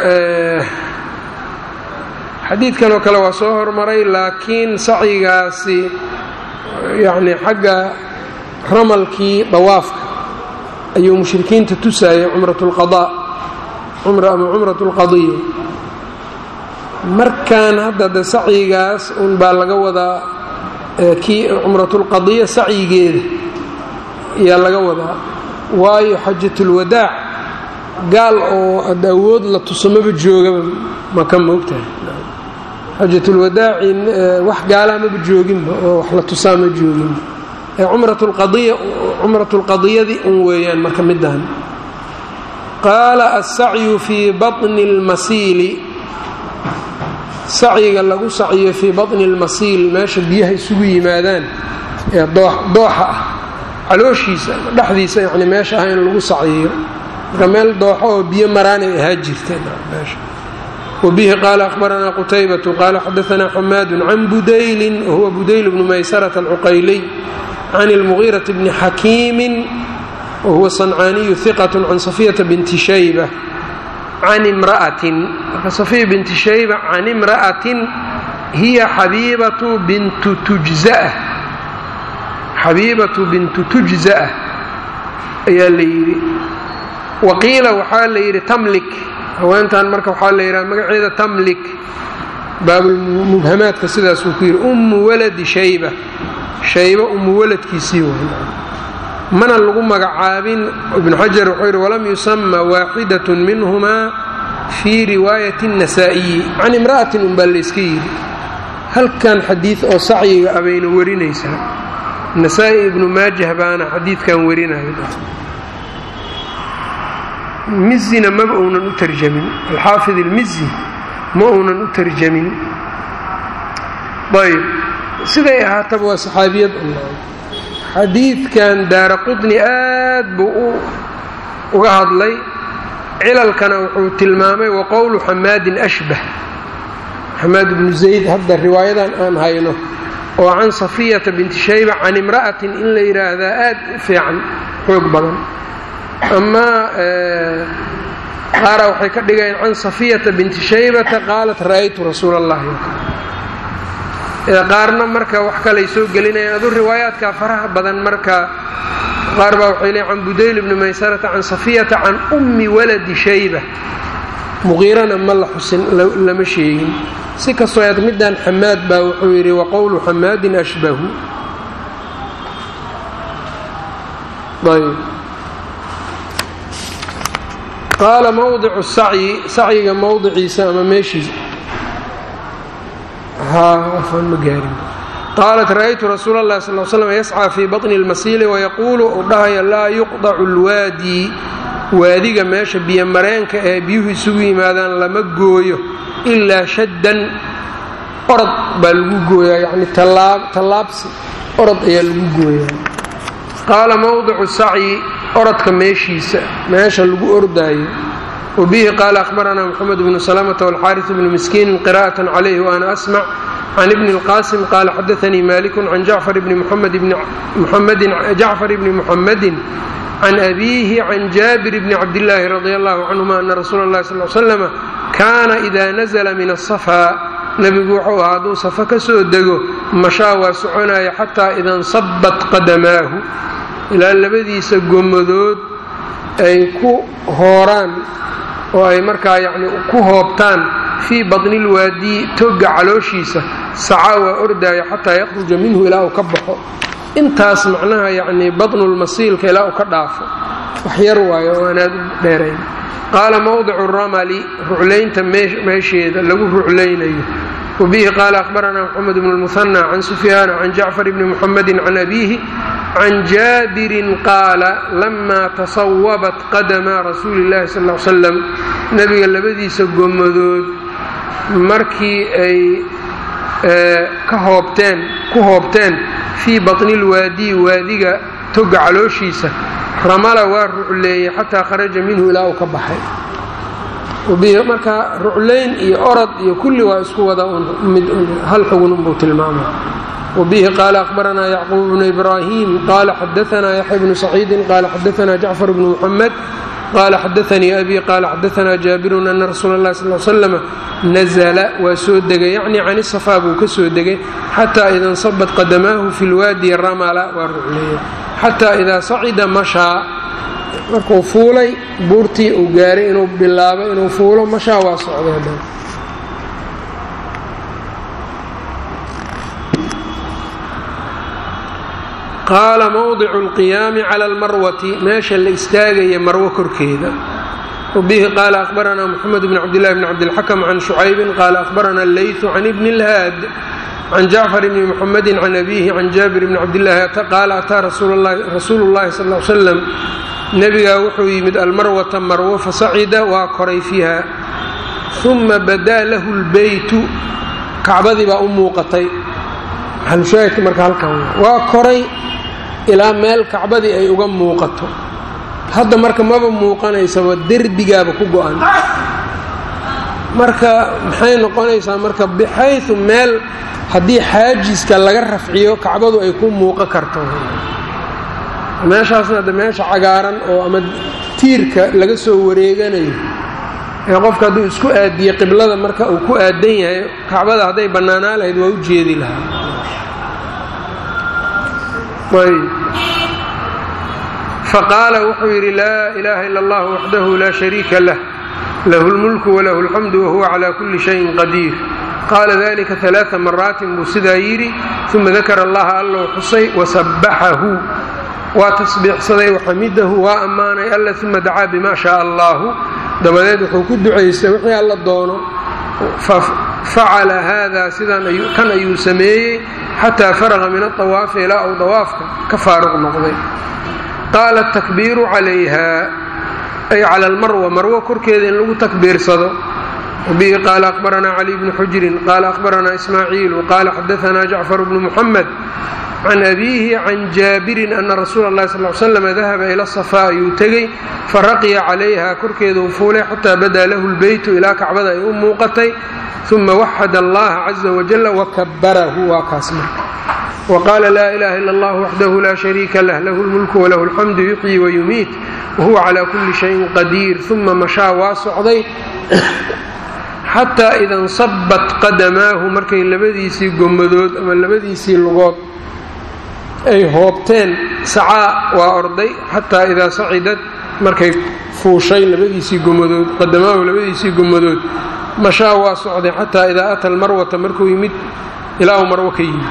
S1: xadiidkan oo kale waa soo hormaray laakiin sacyigaasi yacni xagga ramalkii dawaafka ayuu mushrikiinta tusayay cumrat lqadaa cumra ama cumrat lqadiya markan hadda de sacyigaas un baa laga wadaa kii cumratulqadiya sacyigeeda ayaa laga wadaa waayo xajatulwadaac gaal oo ad awood la tuso maba joogaba maka moogtahay xajatulwadaaci wax gaalaa maba jooginba oo wax la tusaa ma jooginba cumratulqadiya cumratulqadiyadii un weeyaan marka midaan qaala assacyu fii baطni اlmasiili sacyiga lagu sacyo fii baطni اlmasiil meesha biyaha isugu yimaadaan ee dooxa ah calooshiisa dhexdiisa yani meesha ah in lagu sacyiyo marka meel dooxo oo biyo maraanay ahaa jirteen meesha wbihi qaala ahbaranaa qutaybatu qaala xadaanaa xamaadu can budaylin wahuwa budayl bnu maysarata alcuqayliy can اlmugiiraةi bni xakiimin wahuwa sancaaniyu hiqat can safiyata binti shayba can imra'atin marka safiya binti shayba can imra'atin hiya xabiibatu bintu tujza'ah xabiibatu bintu tujza'ah ayaa la yidhi waqiila waxaa la yidhi tamlik haweentan marka waxaa la yidhaha magaceeda tamlik baabulmubhamaadka sidaasuu ku yidhi ummu waladi shayba shayba ummu waladkiisii way mana lagu magacaabin ibnu xajar wuxuu yidhi walam yusama waaxidat minhumaa fii riwaayati الnasaa'iyi can imra'atin unbaa layska yidhi halkan xadiid oo sacyiga abayna warinaysaa nasaa-i ibnu maajah baana xadiidkan warinaya mizina maba uunan u tarjamin alxaafid ilmizi ma uunan u tarjamin ayb siday ahaataba waa saxaabiyad xadiidkan daara qudni aad buu uga hadlay cilalkana wuxuu tilmaamay waqowlu xamaadin ashbah xamaad ibnu zayd hadda riwaayadan aan hayno oo can safiyata binti shayba can imra'atin in la yidhaahdaa aad u fiican xoog badan amaa qaara waxay ka dhigayeen can safiyata binti shaybata qaalat ra'aytu rasuula allahi qaarna marka wax kalay soo gelinayaan adu riwaayaadka faraha badan marka qaar baa waxay leeyn can budayl bni maysarata can safiyata can ummi waladi shayba muqiirana ma la xusin lama sheegin si kastoo aad middan xamaad baa wuxuu yidhi waqowlu xamaadin ashbahu ayb qaala mowdicu sacyi sacyiga mowdiciisa ama meeshiisa ma gaarin qaalat ra'aytu rasuula اllahi sal slam yascىa fii baطni اlmasiili wayaquulu uu dhahaya laa yuqdacu اlwaadi waadiga meesha biyomareenka ee biyuhu isugu yimaadaan lama gooyo ilaa shaddan orod baa lagu gooyaa yani tallaabsi orod ayaa lagu gooyaa qaala mowdicu sacyi orodka meeshiisa meesha lagu ordaayo wbihi qaala ahbaranaa mxamed bnu slmta wاlxaariث bnu miskiini qira'aة calayh waana asmc can ibni اlqasim qaala xadaanii maliku can jacfar bni muxamadi can abiihi can jaabir bni cabdillaahi radi allahu canhuma ana rasuula اllahi sal slama kaana ida nazla min aلsafaa nebigu wuxuu ahaa hadduu safa ka soo dego mashaa waa soconaya xataa ida nsabat qadamaahu ilaa labadiisa gomadood ay ku hooraan oo ay markaa yacni ku hoobtaan fii badni lwaadii togga calooshiisa sacaa waa ordaaya xataa yakhruja minhu ilaa uu ka baxo intaas macnaha yacnii badnulmasiilka ilaa uu ka dhaafo wax yar waayo oo aanaad u dheerayn qaala mowdicu ramali ruclaynta meesheeda lagu ruclaynayo wabihi qaala ahbaranaa moxamed bnu lmuhanى can sufyaana can jacfar bni muxamedi can abiihi can jaabirin qaala lama tasawabat qadama rasuuli اllahi sal l slam nebiga labadiisa gomadood markii ay ka hoobteen ku hoobteen fii baطni اlwaadiyi waadiga toga calooshiisa ramala waa rucleeyey xataa kharaja minhu ilaa uu ka baxay marka ruclayn iyo orod iyo kulli waa isku wada mid hal xugun unbuu tilmaama wbihi qaala ahbaranaa yacquub bnu ibraahim qaala xadaanaa yaxya bnu saciidin qaala xadaanaa jacfar bnu muxamed qaala xadaanii abi qaala xadaanaa jaabirun ana rasuula اllahi sal l slama nazla waa soo degay yacni can isafaa buu ka soo degay xataa ida nsabat qadamaahu fi lwaadi ramala waa rucleeya xataa idaa sacida mashaa markuu fuulay buurtii uu gaaray inuu bilaabo inuu fuulo mashaa waa socday qaala mowdicu اlqiyaami cala almarwati meesha la istaagaya marwo korkeeda wbihi qaala ahbaranaa moxamed bn cabdillahi bn cabdilxakm can shucaybin qaala ahbarana allaytu can ibni اlhaad can jacfar bni muxamedi can abiihi can jaabir bni cabdillahi qaala ataa rasuulu اllahi sal l slam nebigaa wuxuu yimid almarwata marwo fasacida waa koray fiiha uma badaa lahu lbeytu kacbadii baa u muuqatay maxalushaahidka marka halkan waa koray ilaa meel kacbadii ay uga muuqato hadda marka maba muuqanaysaba derbigaaba ku go-an marka maxay noqonaysaa marka bixayu meel haddii xaajiska laga rafciyo kacbadu ay ku muuqo karto meeshaasna de meesha cagaaran oo ama tiirka laga soo wareeganayo ee qofka hadduu isku aadiye qiblada marka uu ku aadan yahay kacbada hadday bannaanaa lahayd waa u jeedi lahaa faqaala wuxuu yidhi laa ilaaha ila allah waxdahu laa shariika lah lahu lmulku walahu alxamdu wahuwa calaa kulli shayin qadiir qaala dalika alaaa maraatin buu sidaa yidhi uma dakara allaha allou xusay wasabbaxahu waa tasbiixsaday waxamidahu waa ammaanay alla uma dacaa bima shaaa allaahu dabadeed wuxuu ku ducaystay wixii alla doono facala haada sidan kan ayuu sameeyey xataa faraqa min aawaafi ilaa uu dawaafka ka faaruq noqday qaala atakbiiru calayha ay cala almarwa marwo korkeeda in lagu takbiirsado wabihi qaala aqbaranaa cali bnu xujrin qaala aqbaranaa ismaaciilu qaala xadaanaa jacfar bnu muxamed can abiihi can jaabirin ana rasuula اllahi sal slam dahaba ila safaa ayuu tegey faraqiya calayha korkeeda uu fuulay xataa badaa lahu lbeytu ilaa kacbada ay u muuqatay uma waxad allaha caza wajala wakabarahu waa kaas marka waqaala laa ilaha ila allah waxdahu laa shariika lah lahu lmulku walahu alxamdu yuxyi wayumiit wahuwa calaa kulli shayin qadiir uma mashaa waa socday xataa ida nsabat qadamaahu markay labadiisii gomadood ama labadiisii lugood ay hoobteen sacaa waa orday xataa idaa sacidad markay fuushay labadiisii gomadood qadamaahu labadiisii gomadood mashaa waa socday xataa idaa ata almarwata markuu yimid ilaa uu marwo ka yimid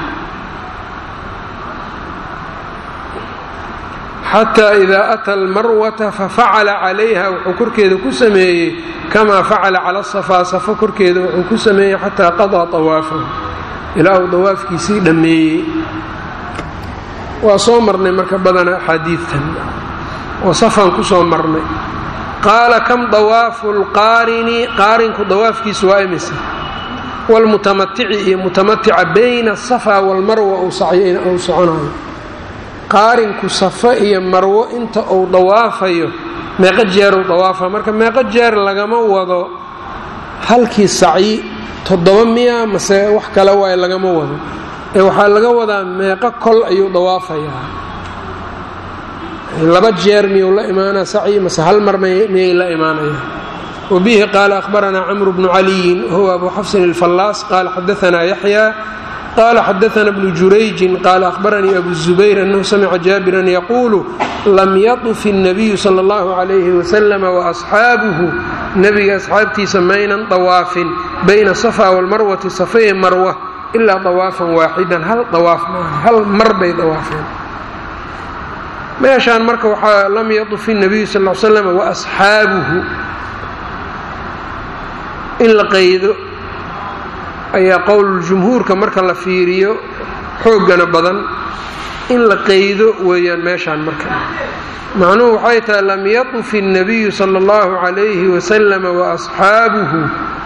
S1: xataa idaa ata almarwata fafacala calayha wuxuu korkeeda ku sameeyey kamaa facala cala safaa safo korkeeda wuxuu ku sameeyey xataa qadaa awaafahu ilaa uu dawaafkiisii dhammeeyey waa soo marnay marka badana axaadiidtan oo safaan ku soo marnay qaala kam dawaafu lqaarini qaarinku dawaafkiisu waa imisa wlmutamatici iyo mutamatica bayna asafa walmarwa uu soconayo qaarinku safa iyo marwo inta uu dawaafayo meeqo jeeruu dawaafa marka meeqo jeer lagama wado halkii sacyi toddoba miya mase wax kale waay lagama wado ee waxaa laga wadaa meeqo kol ayuu dawaafayaa laba jeer miyuu la imaanaa sacyi mase hal mar miyay la imaanayaan wabihi qaala ahbaranaa camru bnu caliyin huwa abu xafsin alfallaas qaala xadaanaa yaxya qaala xadaana bnu jurayjin qaala ahbaranii abu zubayr annahu samica jaabiran yaquulu lam yatuf الnabiyu sala اllahu calayhi wasalam waasxaabuhu nebiga asxaabtiisa maynan dawaafin bayna safa walmarwati safaye marwa ilaa dawaafan waaxidan hal dawaaf maaha hal mar bay dawaafeen meeshaan marka waxaa lam yatuf الnabiyu sal l slam waasxaabuhu in la qaydo ayaa qowluljumhuurka marka la fiiriyo xooggana badan in la qaydo weeyaan meeshaan marka macnuhu waxay tahay lam yatuf الnabiyu sala اllahu calayhi wasalam waasxaabuhu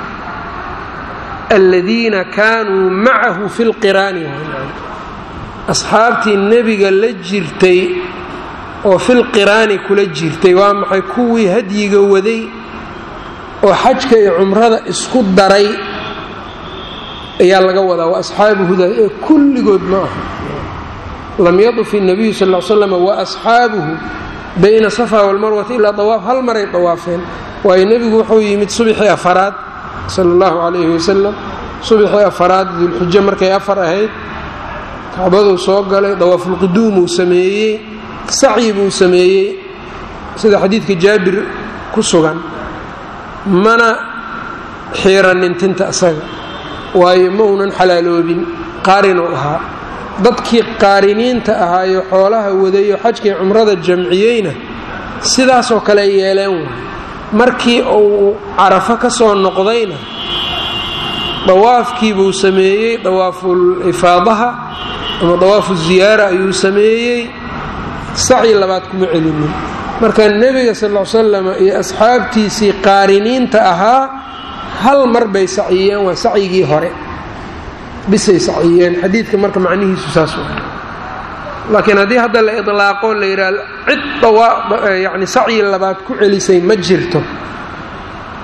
S1: aladiina kaanuu macahu fi lqiraani asxaabtii nebiga la jirtay oo filqiraani kula jirtay waa maxay kuwii hadyiga waday oo xajka iyo cumrada isku daray ayaa laga wadaa waa asxaabuhuda ee kulligood ma aha lam yaduf الnabiyu sal l slam waasxaabuhu bayna safa walmarwati ilaa dawaaf hal maray dawaafeen waayo nebigu wuxuu yimid subxii afaraad sala اllahu calayhi wasalam subxii afaraad dulxijo markay afar ahayd kacbaduu soo galay dawaafulquduumuu sameeyey sacyi buu sameeyey sida xadiidka jaabir ku sugan mana xiiranin tinta isaga waayo ma uunan xalaaloobin qaarinuu ahaa dadkii qaariniinta ahaayo xoolaha wadayo xajkii cumrada jamciyeyna sidaasoo kale yeeleen waay markii uu carafo ka soo noqdayna dawaafkii buu sameeyey dawaaful ifaadaha ama dawaafu ziyaara ayuu sameeyey sacyi labaad kuma celinin marka nebiga sal l salam iyo asxaabtiisii qaariniinta ahaa hal mar bay sacyiyeen waa sacyigii hore bisay sacyiyeen xadiidka marka macnihiisu saas wa laakiin haddii hadda la idlaaqo la yidhaah cid yani sacyi labaad ku celisay ma jirto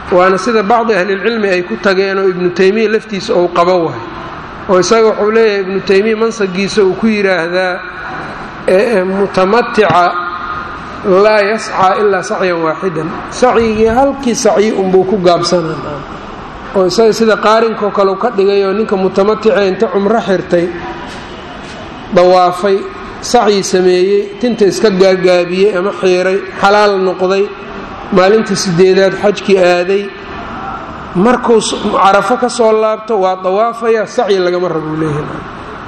S1: waana sida bacdi ahlilcilmi ay ku tageen oo ibnu taymiya laftiisa ou qabo wahay oo isaga wuxuu leeyahay ibnu taymiya mansagiisa uu ku yidhaahdaa mutamatica laa yascaa ilaa sacyan waaxidan sacyigii halkii sacyi unbuu ku gaabsanaa oo isaga sida qaarinkoo kale u ka dhigay oo ninka mutamatica inta cumro xirtay dawaafay sacyi sameeyey tinta iska gaagaabiyey ama xiiray xalaal noqday maalinta sideedaad xajkii aaday markuu carafo ka soo laabto waa dawaafaya sacyi lagama rabuu leeyahay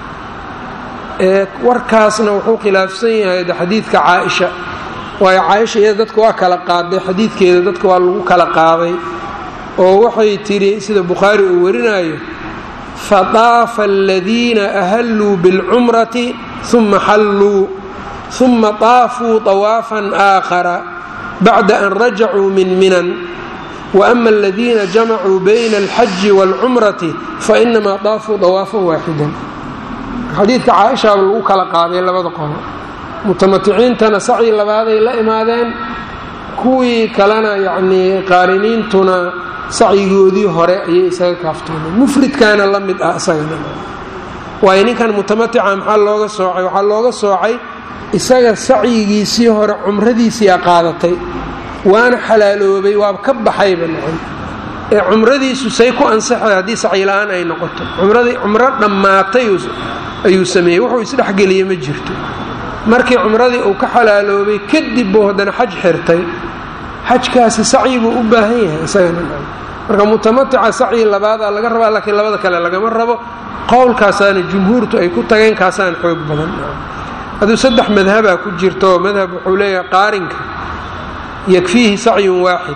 S1: warkaasna wuxuu khilaafsan yahay xadiidka caaisha waayo caaisha iyada dadka waa kala qaaday xadiidkeeda dadka waa lagu kala qaaday oo waxay tidhi sida bukhaari uu warinayo fataafa aladiina ahalluu bilcumrati uma xalluu uma taafuu طawaafan aakhara bacda an rajacuu min minan waama aladiina jamacuu bayna alxaji wاlcumrati fainamaa daafuu dawaafan waaxidan xadiidka caaishaaba lagu kala qaaday labada qolo mutamaticiintana sacyi labaaday la imaadeen kuwii kalena yacnii qaariniintuna sacyigoodii hore ayay isaga kaaftoomeen mufridkaana la mid ah isagana waayo ninkan mutamatica maxaa looga soocay waxaa looga soocay isaga sacyigiisii hore cumradiisiia qaadatay waana xalaaloobay waaba ka baxayba nacam ee cumradiisu say ku ansaxay haddii sacyi la-aan ay noqoto cumradii cumro dhammaatay ayuu sameeyey wuxuu isdhexgeliyey ma jirto markii cumradii uu ka xalaaloobay kadib buu haddana xaj xirtay xajkaasi sacyi buu u baahan yahay isagana marka mutamatica sacyi labaadaa laga rabaa laakiin labada kale lagama rabo qowlkaasaana jumhuurtu ay ku tageen kaasaan xoog badan hadduu saddex madhabaa ku jirto madhab wuxuu leeyahay qaarinka yakfiihi sacyun waaxid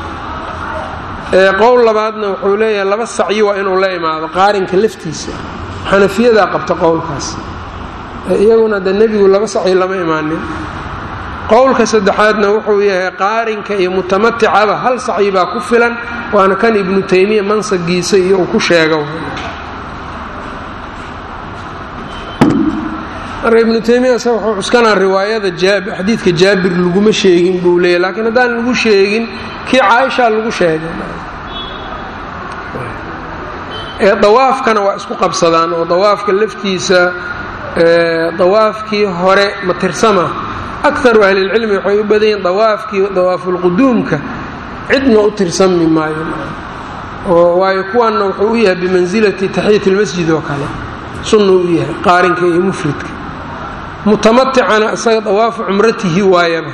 S1: qowl labaadna wuxuu leeyahay laba sacyi waa inuu la imaado qaarinka laftiisa xanafiyadaa qabta qowlkaas iyaguna de nebigu laba sacyi lama imaanin qowlka saddexaadna wuxuu yahay qaarinka iyo mutamaticaba hal sacyi baa ku filan waana kan ibnu taymiya mansagiisa iyo uu ku sheego marka ibnu taymiya se wuxuu cuskanaa riwaayada xadiidka jaabir laguma sheegin buu leeyahy laakiin haddaan lagu sheegin kii caaisha lagu sheegay ee dawaafkana waa isku qabsadaan oo dawaafka laftiisa dawaafkii hore ma tirsama akaru ahlilcilmi waxay u badan yihin dawaafkii dawaafulquduumka cidna u tirsami maayo oo waayo kuwanna wuxuu u yahay bimansilati taxiyat lmasjid oo kale sunna u yahay qaarinka iyo mufridka mutamaticana isaga dawaafu cumratihi waayaba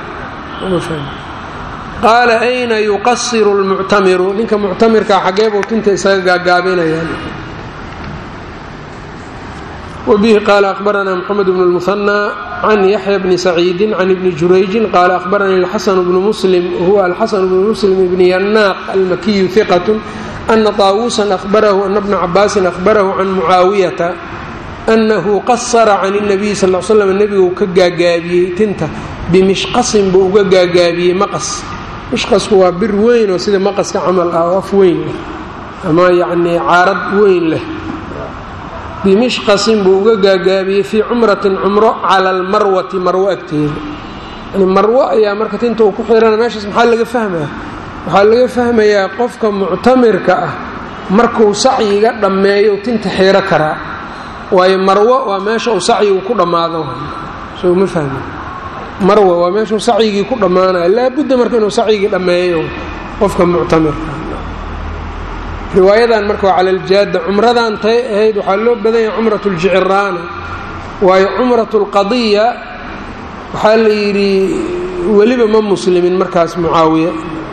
S1: qaala ayna yuqasiru lmuctamiru ninka muctamirka xageebuu tinta isaga gaagaabinayaan wbihi qaala ahbarana mxamed bn اlmuhanى can yaxya bni saciidi can ibni jurayjin qaala ahbaranii alxasan bnu muslim huwa alxasan bnu muslim bni yanaaq almakiyu hiqat ana طaawuusan ahbarahu ana bna cabaasin ahbarahu can mucaawiyata anahu qasara can الnabiy sal l slam nebiguu ka gaagaabiyey tinta bimishqasin buu uga gaagaabiyey maqas mishqasku waa bir weyn oo sida maqaska camal ah oo af weyn leh ama yacnii caarad weyn leh bimishqasin buu uga gaagaabiyey fii cumratin cumro cala almarwati marwo agteeda yani marwo ayaa marka tinta uu ku xirana meeshaas maxaa laga fahmaya waxaa laga fahmayaa qofka muctamirka ah markuu sacyiga dhammeeyo tinta xiro karaa waayo marwo waa meesha uu sacyigu ku dhammaado soo ma fahmi marwa waa meeshuu sacyigii ku dhammaanayo laabudda marka inuu sacyigii dhammeeyo qofka muctamirka riwaayadan marka waa cala aljaada cumradan tay ahayd waxaa loo badan yahay cumrat ljiciraana waayo cumrat lqadiya waxaa la yidhi weliba ma muslimin markaas mucaawiya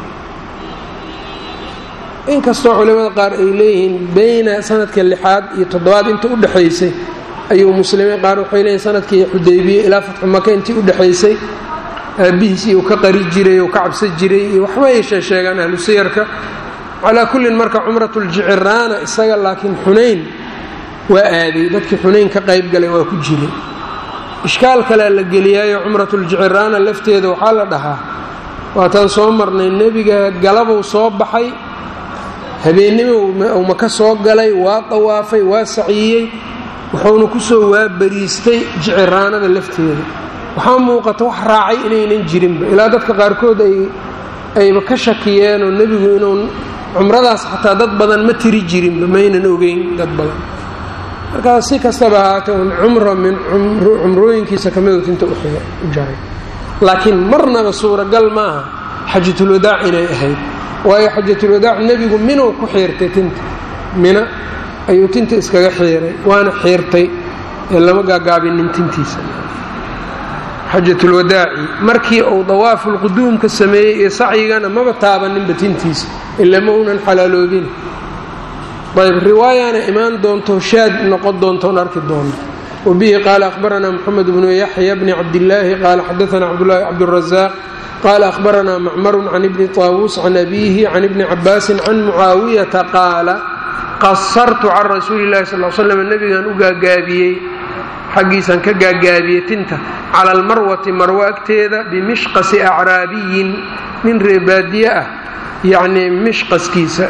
S1: inkastoo culimada qaar ay leeyihiin beyna sanadka lixaad iyo toddobaad inta u dhexaysay ayuu muslimiin qaar waxay leeyihin sanadkii xudaybiye ilaa fatxu maka intii u dhexaysay aabihiisii uu ka qari jiray uu ka cabsan jiray iyo waxba ay sheesheegaan ahlu siyarka calaa kullin marka cumrat ljiciraana isaga laakiin xunayn waa aaday dadkii xunayn ka qayb galay waa ku jiray ishkaal kalea la geliyaayo cumratljiciraana lafteeda waxaa la dhahaa waataan soo marnay nebiga galabuu soo baxay habeennimo uu maka soo galay waa dawaafay waa saciyey wuxuuna kusoo waabariistay jiciraanada lafteeda waxaa muuqata wax raacay inaynan jirinba ilaa dadka qaarkood ay ayba ka shakiyeenoo nebigu inuu cumradaas xataa dad badan ma tiri jirinba maynan ogeyn dad badan markaas si kastaba ahaatee un cumro min cumrooyinkiisa kamid tinta u jaray laakiin marnaba suuragal maaha xajatulwadaac inay ahayd waayo xajatulwadaac nebigu minuu ku xiirtay tinta mina ayuu tinta iskaga xiiray waana xiirtay ee lama gaagaabinin tintiisa xajatulwadaaci markii uu dawaafulquduumka sameeyey iyo sacyigana maba taabaninba tintiisa ila ma unan xalaaloobin ayb riwaayana imaan doonto shaad noqon doontoon arki doono wabihi qaala ahbaranaa moxamed bnu yaxya bni cabdillaahi qaala xadaana cabdulahi cabdurazaaq qaala ahbaranaa macmarun can ibni taawuus can abiihi can ibni cabaasin can mucaawiyata qaala qasartu can rasuuli llahi sal slam nebigan u gaagaabiyey xaggiisaan ka gaagaabiyey tinta cala almarwati marwo agteeda bimishqasi acraabiyin nin reebaadiye ah yacnii mishqaskiisa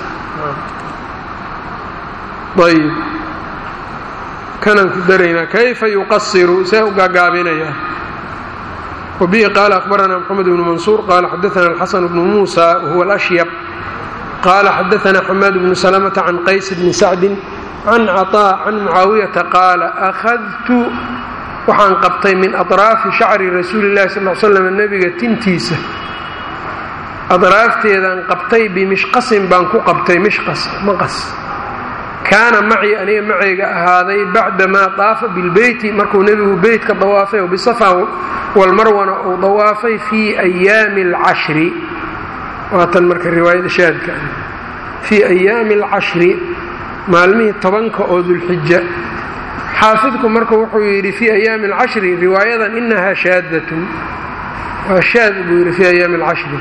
S1: ayb kanaan ku daraynaa kayfa yuqasiru see u gaagaabinaya wabihi qaala ahbaranaa moxamed bnu mansuur qaala xadaana alxasan bnu muusa wahuwa alashyab qaala xadaana xamaad bnu salamata can qays bni sacdin can caطaa can mucaawiyata qaala akhadtu waxaan qabtay min aطraafi shacri rasuuli اllahi sal l slam nebiga tintiisa adraafteedaan qabtay bimishqasin baan ku qabtay mishqas maqas kaana macii aniga macayga ahaaday bacdamaa daafa bilbeyti markuu nebigu beytka dawaafay oo bisafa walmarwana uu dawaafay fii ayaami alcashri waatan marka riwaayada shaadka fii ayaami alcashri maalmihii tobanka oo dulxija xaafidku marka wuxuu yidhi fii ayaami alcashri riwaayadan inahaa shaadatun waa shaad buu yidhi fii ayaami alcashri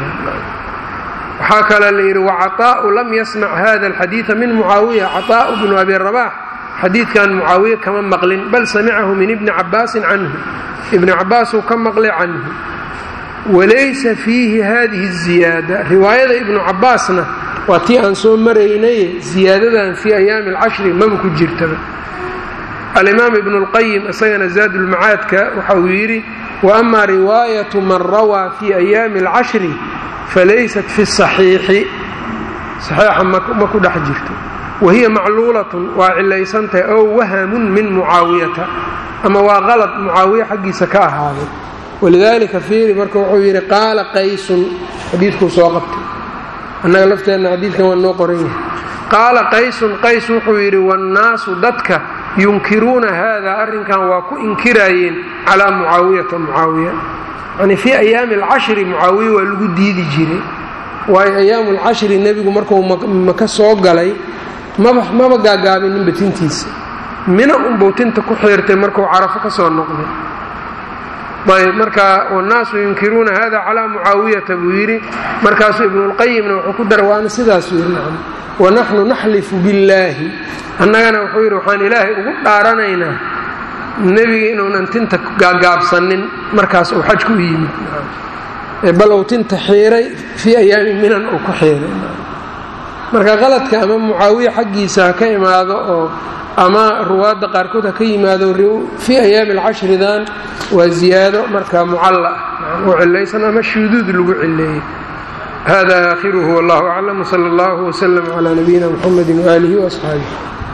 S1: waxaa kale la yidhi wacaطaa'u lam yasmac hada alxadiida min mucaawiya caطaa'u bnu abi rabax xadiidkan mucaawiye kama maqlin bal samicahu min ibni cabaasin canhu ibni cabaasuu ka maqlay canhu walaysa fiihi hadihi الziyaada riwaayada ibnu cabaasna waa tii aan soo maraynaye ziyaadadan fii ayaami alcashri maba ku jirtaba alimaam ibnu اlqayim isagana zaad ulmacaadka waxa uu yidhi waama riwaayatu man rawaa fii ayaami اlcashri falaysat fi saxiixi saxiixa ma ku dhex jirto wahiya macluulatun waa cilaysantahay ow wahamun min mucaawiyata ama waa qalad mucaawiya xaggiisa ka ahaaday walidaalika fiiri marka wuxuu yidhi qaala qaysun xadiidkuu soo qabtay annaga lafteenna xadiidkan waa noo qoran yahay qaala qaysun qays wuxuu yidhi wannaasu dadka yunkiruuna haadaa arrinkan waa ku inkiraayeen calaa mucaawiyata mucaawiya yani fii ayaami alcashri mucaawiya waa lagu diidi jiray waayo ayaamu alcashri nebigu markuu maka soo galay maba maba gaagaabininba tintiisa mina unbuu tinta ku xiirtay markuu carafo ka soo noqday ayb marka wannaasu yunkiruuna hada calaa mucaawiyata buu yidhi markaasuu ibnulqayimna wuxuu ku daray waana sidaasuu yidhi nacam wanaxnu naxlifu billaahi annagana wuxuu yidhi waxaan ilaahay ugu dhaaranaynaa nebiga inuunan tinta gaagaabsanin markaas uu xajku u yimid bal uu tinta xiiray fii ayaami minan uu ku xiiray marka qaladka ama mucaawiya xaggiisa ha ka imaado oo ama ruwaadda qaarkood ha ka yimaado fii ayaami alcashridan waa ziyaado marka mucalla ah oo cilaysan ama shuduud lagu cileeyey hada aakhiruhu wallahu aclam wsala allahu wslm calaa nabiyina mxamedi waaalihi waasxaabih